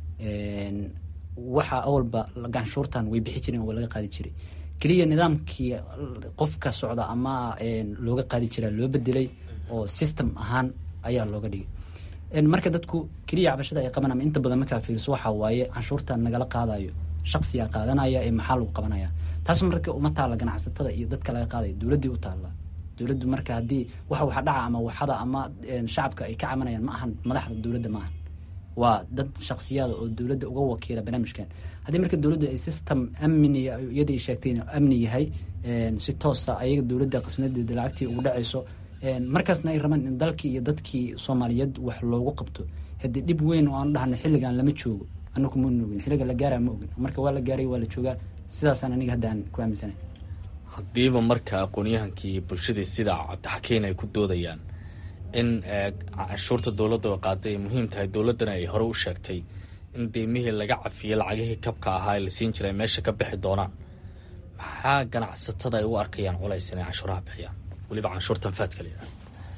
waxa awalba ganshuurtan way bixi jireen oo laga qaadi jiray keliya nidaamkii qofka socda ama looga qaadi jiraa loo bedelay oo system ahaan ayaa looga dhigay marka dadku keliya cabashada ay qaban ama inta badan markaa fiiriso waxaa waaye canshuurtan nagala qaadayo shaqsiyaa qaadanaya ee maxaa lagu qabanaya taas marka uma taalla ganacsatada iyo dadka laga qaadaya dowladdii u taalla dowladdu marka haddii waxa waxa dhaca ama waxada ama shacabka ay ka cabanayaan ma ahan madaxda dowladda ma ahan waa dad shaksiyaada oo dowladda uga wakiila barnaamijkan haddii marka dowladdu ay system amniga iyadii sheegtay inuu amni yahay si toosa ayaga dowladda qasnadeeda lacagtii ugu dhacayso markaasna ay rabaan in dalkii iyo dadkii soomaaliyeed wax loogu qabto haddii dhib weyn oo aan dhahna xilligan lama joogo anaku ma ogin xilliga la gaara ma ogin marka waa la gaaray waa la joogaa sidaasaan aniga hadda aan ku aaminsanay
haddiiba marka aqoon-yahankii bulshadii sida cabdixakiin ay ku doodayaan in canshuurta dowladda oo qaaday ay muhiim tahay dowladdana ay hore u sheegtay in deymihii laga cafiyey lacagihii kabka ahaa ee la siin jiray meesha ka bixi doonaan maxaa ganacsatada ay u arkayaan culays inay canshuuraha bixiyaan weliba canshuurtan faadka la yidhaha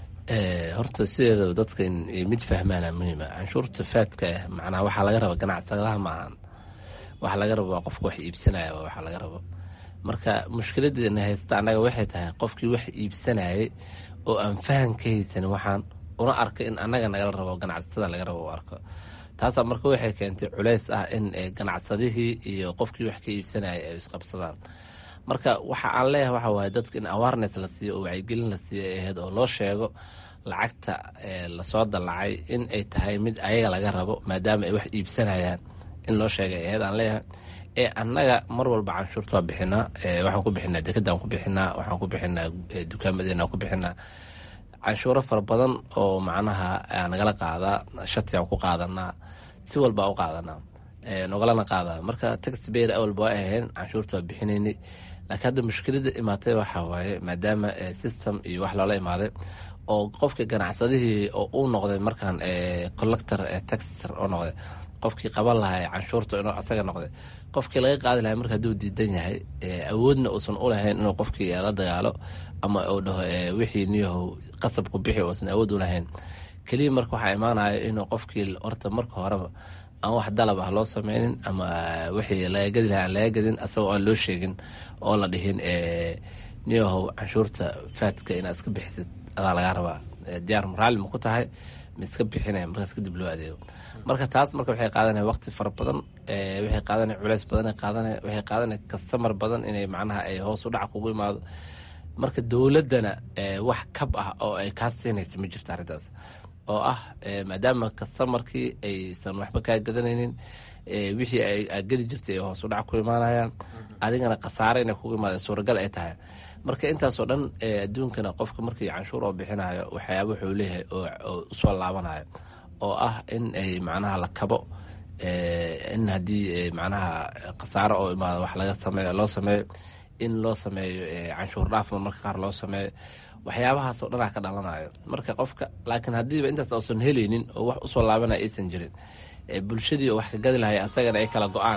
horta sideedaba dadka in mid fahmaana muhiima canshuurta faadka ah macnaha waxaa laga raba ganacsadaha ma ahan waxa laga rabo waa qofka wax iibsanaya waxa laga rabo marka mushkiladeena haysta annaga waxay tahay qofkii wax iibsanayay oo aan fahan ka haysanin waxaan una arka in annaga nagala rabo ganacsatada laga rabo u arko taasaa marka waxay keentay culeys ah in ganacsadihii iyo qofkii wax ka iibsanayay ay isqabsadaan marka waxa aan leeyahay waxa waaye dadka in awareness la siiyo oo wacyigelin la siiyo ay ahayd oo loo sheego lacagta lasoo dallacay in ay tahay mid ayaga laga rabo maadaama ay wax iibsanayaan in loo sheegay ay ahayd aan leeyahay ee annaga mar walba canshuurta waa bixinaa waxaan ku bixinaa dekedaan ku bixinaa waxaan ku bixinaa dukaamadeena ku bixinaa canshuuro fara badan oo macnaha nagala qaadaa shatigaan ku qaadanaa si walba u qaadanaa nogalana qaadaa marka tax bayr awalba waa ahayn canshuurta waa bixinaynay laakiin hadda mushkilada imaatay waxaa waaye maadaama system iyo wax loola imaaday oo qofka ganacsadihii oo uu noqday markaan collector taxer oo noqday qofkii qaban lahaa canshuurta inuu asaga noqday qofkii laga qaadi lahay marka hadduu diidan yahay awoodna uusan u lahayn inuu qofkii la dagaalo ama uu dhaho wixii niyahow qasabku bixi uusan awood u lahayn keliya marka waxaa imaanaya inuu qofkii horta marka horeba aan wax dalab ah loo sameynin ama wixii laga gadi lahaa aan laga gadin asagoo aan loo sheegin oo la dhihin niyahow canshuurta faadka inaad iska bixisid adaa lagaa rabaa diyaar raalli ma ku tahay ma iska bixinaya markaas kadib loo adeego marka taas marka waxay qaadanaya waqti fara badan waxay qaadanaya culeys badan qaadanaya waxay qaadanaya kastamar badan inay macnaha ay hoos u dhac kugu imaado marka dowladdana wax kab ah oo ay kaa siinaysa ma jirto arrintaas oo ah maadaama kastamarkii aysan waxba kaa gadanaynin wixii aad gadi jirtay ay hoos u dhac ku imaanayaan adigana khasaare inay kugu imaada suuragal ay tahay marka intaasoo dhan adduunkana qofka markii canshuur oo bixinayo waxyaaba wuxuu leeyahay oo usoo laabanayo oo ah in ay macnaha la kabo in haddii macnaha khasaaro oo imaado wax laga sameeyo loo sameeyo in loo sameeyo canshuur dhaafma marka qaar loo sameeyo waxyaabahaasoo dhanaa ka dhalanayo marka qofka laakiin haddiiba intaas uusan helaynin oo wax usoo laabanaya aysan jirin bulshadii oo wax ka gadi lahay asagana ay kala go-aan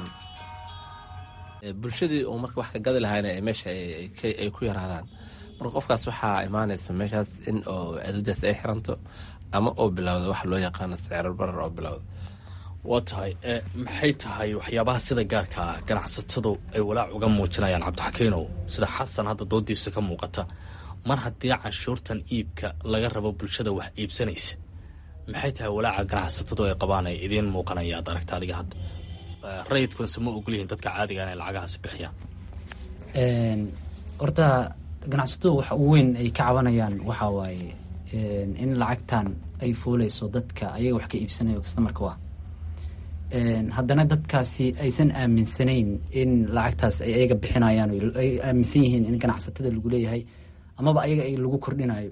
bulshadii oo marka wax ka gadi lahayna meesha ay ku yaraadaan marka qofkaas waxaa imaanaysa meeshaas in oo aridaas ay xiranto ama oo bilowda waxa loo yaqaano sicrar barar oo bilowda
waa tahay maxay tahay waxyaabaha sida gaarka ah ganacsatadu ay walaac uga muujinayaan cabdixakiinow sida xasan hadda doodiisa ka muuqata mar haddii canshuurtan iibka laga rabo bulshada wax iibsanaysa maxay tahay walaaca ganacsatadu ay qabaan ay idiin muuqanaya ad aragta adiga hadda rayidkunse ma ogolyihiin dadka caadiga inay lacagahaasi bixiyaan
horta ganacsatadu waxa ugu weyn ay ka cabanayaan waxaa waaye in lacagtan ay fuuleyso dadka ayaga wax ka iibsanayo kastamarka waa haddana dadkaasi aysan aaminsanayn in lacagtaas ay ayaga bixinayaan ay aaminsan yihiin in ganacsatada lagu leeyahay amaba ayaga ay lagu kordhinayo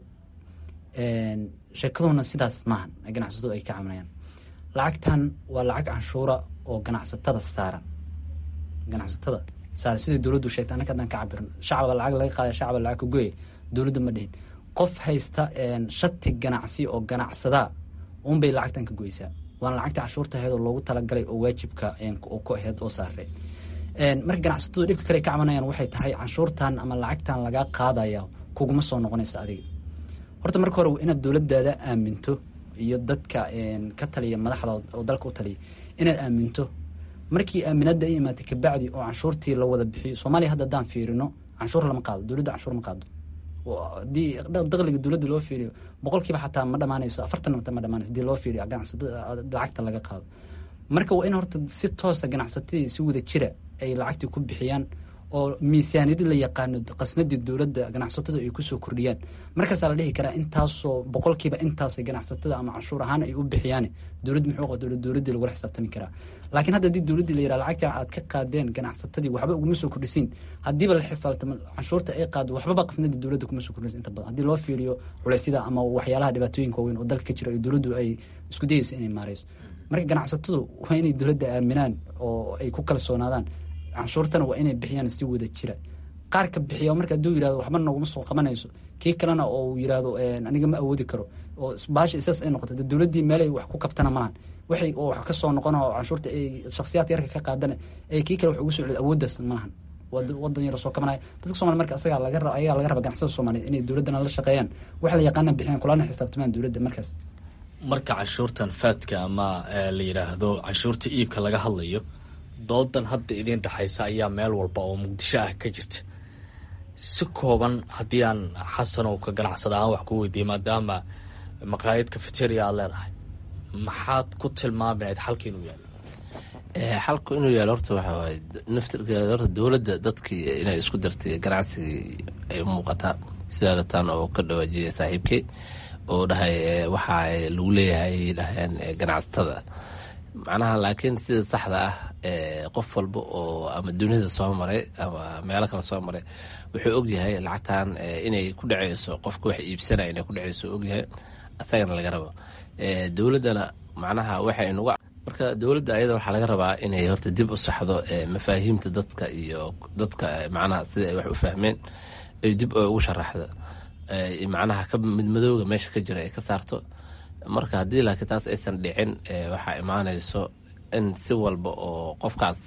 sheekaduna sidaas maahan ganacsatadu ay ka cabanayaan lacagtan waa lacag canshuura oo ganacsatada saaran ganacsatada saaran sidai dowladdu sheegtay annaka haddaan ka cabirno shacaba lacag laga qaada shacaba lacag ka goya dowladda ma dhihin qof haysta shati ganacsi oo ganacsadaa unbay lacagtan ka goysaa waana lacagta canshuurta aheed oo loogu talagalay oo waajibka ku aheyd oo saaree marka ganacsatadu dhibka kale ka cabanayaan waxay tahay canshuurtan ama lacagtan lagaa qaadaya kuguma soo noqonaysa adiga horta marka hore inaad dowladaada aaminto iyo dadka ka taliya madaxda oo dalka u taliya inaad aaminto markii aaminada ay imaatay kabacdi oo canshuurtii la wada bixiyo soomaaliya hadda haddaan fiirino canshuur lama qaado dowladda canshuur ma qaado hadii daqliga dowladda loo fiiriyo boqolkiiba xataa ma dhamaanayso afartan ma dhamaanayso hadii loo fiiriyo ganacsatada lacagta laga qaado marka waa in horta si toosa ganacsatadii si wada jira ay lacagtii ku bixiyaan oo miisaaniyadii la yaqaano qasnadii dowladda ganacsatada ay kusoo kordhiyaan markaasaa la dhihi karaa intaasoo boqolkiiba intaasay ganacsatada ama canshuur ahaan ay u bixiyaan dowladd muxuu qaba dowladdii lagula xisaabtami karaa laakiin hadda haddii dowladdii la yiraha lacagta aad ka qaadeen ganacsatadii waxba uguma soo kordhisiin haddiiba la xifaaltamo canshuurta ay qaado waxbaba qasnadii dowladda kuma soo kordhisin inta badan haddii loo fiiriyo culeysyada ama waxyaalaha dhibaatooyinka waaweyn oo dalka ka jira iyo dowladdu ay isku dayeyso inay maareyso marka ganacsatadu waa inay dowladda aaminaan oo ay ku kalsoonaadaan canshuurtana waa inay bixiyaan si wada jira qaarka bixiya marka hadduu yirahdo waxba noguma soo qabanayso kii kalena oo uu yirahdo aniga ma awoodi karo oo baasha isaas ay noqoto dowladdii meelay wax ku kabtana malahan waxay oo wax ka soo noqona oo canshuurta ay shakhsiyaadka yarka ka qaadana ee kii kale wax ugu soo celiyo awooddaas malahan wadan yaro soo kabanaya dadka somalia marka asagaa laga ayagaa laga raba ganacsada soomaaliyeed inay dowladdana la shaqeeyaan wax la yaqaana bixiyaan kulana xisaabtamaan dowladda markaas
marka canshuurtan faadka ama la yidhaahdo canshuurta iibka laga hadlayo doodan hadda idiin dhexaysa ayaa meel walba oo muqdisho ah ka jirta si kooban haddii aan xasanow ka ganacsada ahaan wax ku weydiiyey maadaama maqaayad cafeteria aad leedahay maxaad ku tilmaami lahayd xalka inuu yaalo
xalku inuu yaalo horta waxa waaye naftirkeeda horta dowladda dadkii inay isku dartay ganacsigii ay u muuqataa sidaada tan oo ka dhawaajiyay saaxiibkey oo dhahay waxa lagu leeyahay dhaheen ganacsatada macnaha laakiin sida saxda ah qof walba oo ama dunida soo maray ama meelo kale soo maray wuxuu ogyahay lacagtan inay ku dhaceyso qofka wax iibsanaya inay ku dhaceyso ogyahay asagana laga rabo dowladdana macnaha waxay nuga marka dowladda ayada waxaa laga rabaa inay horta dib u saxdo mafaahiimta dadka iyo dadka macnaha sida ay wax u fahmeen ay dib ugu sharaxdo macnaha ka midmadooga meesha ka jira ay ka saarto marka haddii laakiin taas aysan dhicin waxaa imaanayso in si walba oo qofkaas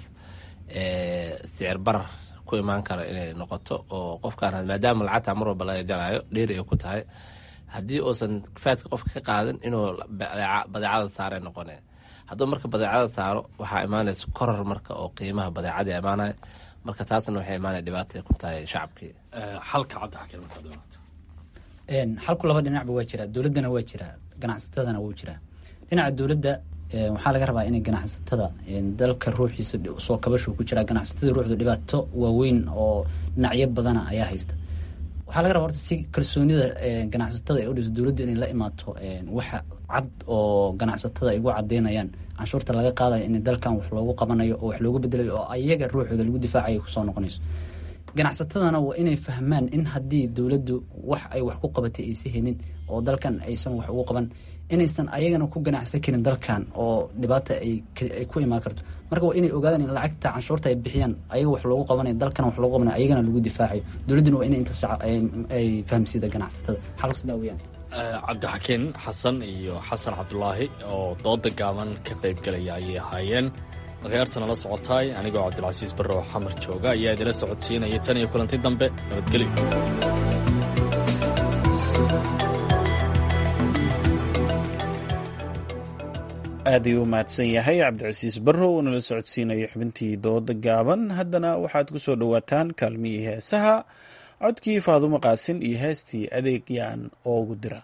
sicir barar ku imaan karo inay noqoto oo qofkaan maadaama lacagta mar walba laga jaraayo dheeri ay ku tahay haddii uusan faadka qofka ka qaadin inuu badeecada saare noqone hadduu marka badeecada saaro waxaa imaanaysa koror marka oo qiimaha badeecadii imaanaya marka taasna waxay imaanaya dhibaatay ku tahay shacabkii
xalka cadda xakiin markaad doonaato
xalku laba dhinacba waa jiraa dowladdana waa jiraa ganacsatadana wuu jiraa dhinaca dowladda waxaa laga rabaa inay ganacsatada dalka ruuxiisa soo kabashu ku jiraa ganacsatada ruuxdu dhibaato waaweyn oo dhinacyo badana ayaa haysta waxaa laga rabaa horta si kalsoonida ganacsatada ay udhiso dowladdu inay la imaato waxa cad oo ganacsatada ay ugu cadeynayaan canshuurta laga qaadayo in dalkan wax loogu qabanayo oo wax loogu bedelayo oo ayaga ruuxooda lagu difaacayo kusoo noqonayso ganacsatadana waa inay fahmaan in haddii dowladdu wax ay wax ku qabatay aysa helin oo dalkan aysan wax ugu qaban inaysan ayagana ku ganacsan karin dalkan oo dhibaata ay ku imaan karto marka waa inay ogaadaan in lacagta canshuurta ay bixiyaan ayaga wax loogu qabanayo dalkana wax loogu qabanayo ayagana lagu difaacayo dowladduna waa inay intaas ay fahamsiida ganacsatada xalku sidaa weyaan
cabdixakiin xasan iyo xasan cabdulaahi oo dooda gaaban ka qaybgalaya ayay ahaayeen akhyaartana la socotaay anigoo cabdilcasiis barrow xamar jooga ayaa idila socodsiinaya tan iyo kulanti dambe nabadgelyo
aad ayuu u mahadsan yahay cabdicasiis barrow oo nala socodsiinayo xubintii dooda gaaban haddana waxaad ku soo dhowaataan kaalmihii heesaha codkii faadumo qaasin iyo heestii adeeg yaan oogu dira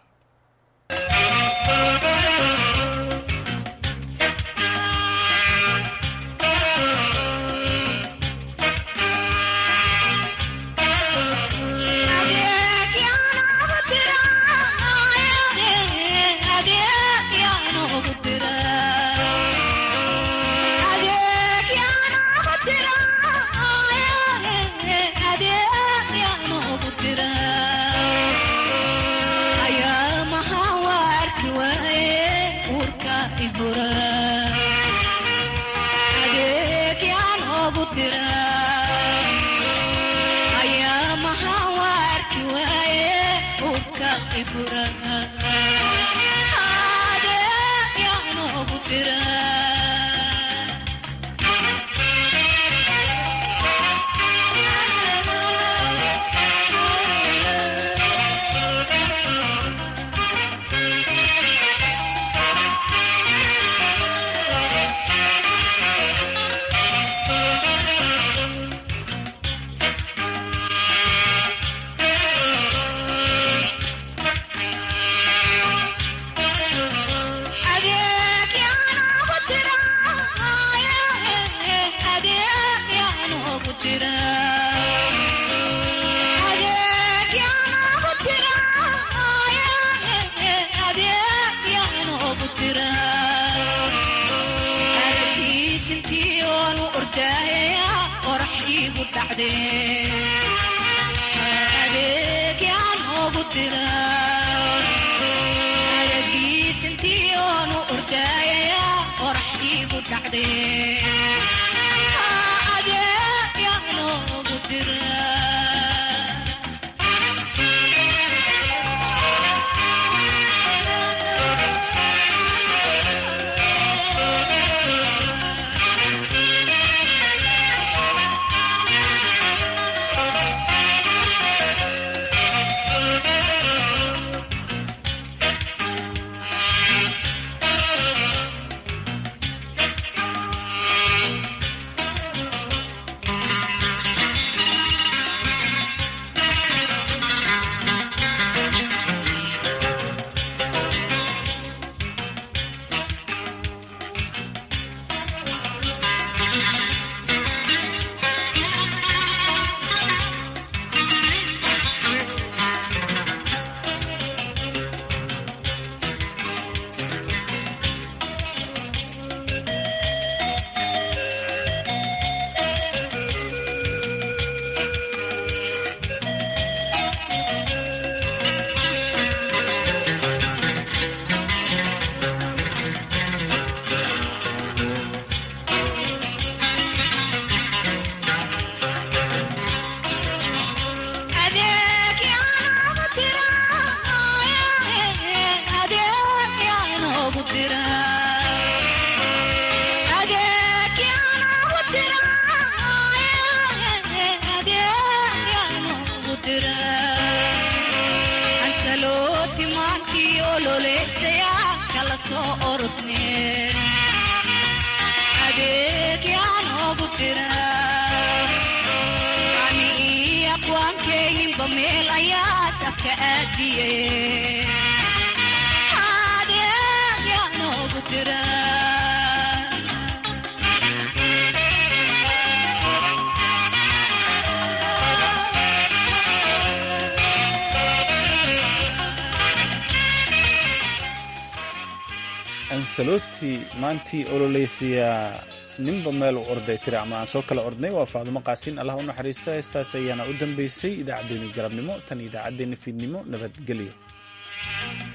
ansaloti maantii ololeysiya ninba meel u orday tiri ama aan soo kala ordnay waa faadumo qaasin allah u naxariisto heestaas ayaana u dambeysay idaacaddeenii galabnimo tan idaacaddeenna fiidnimo nabadgelyo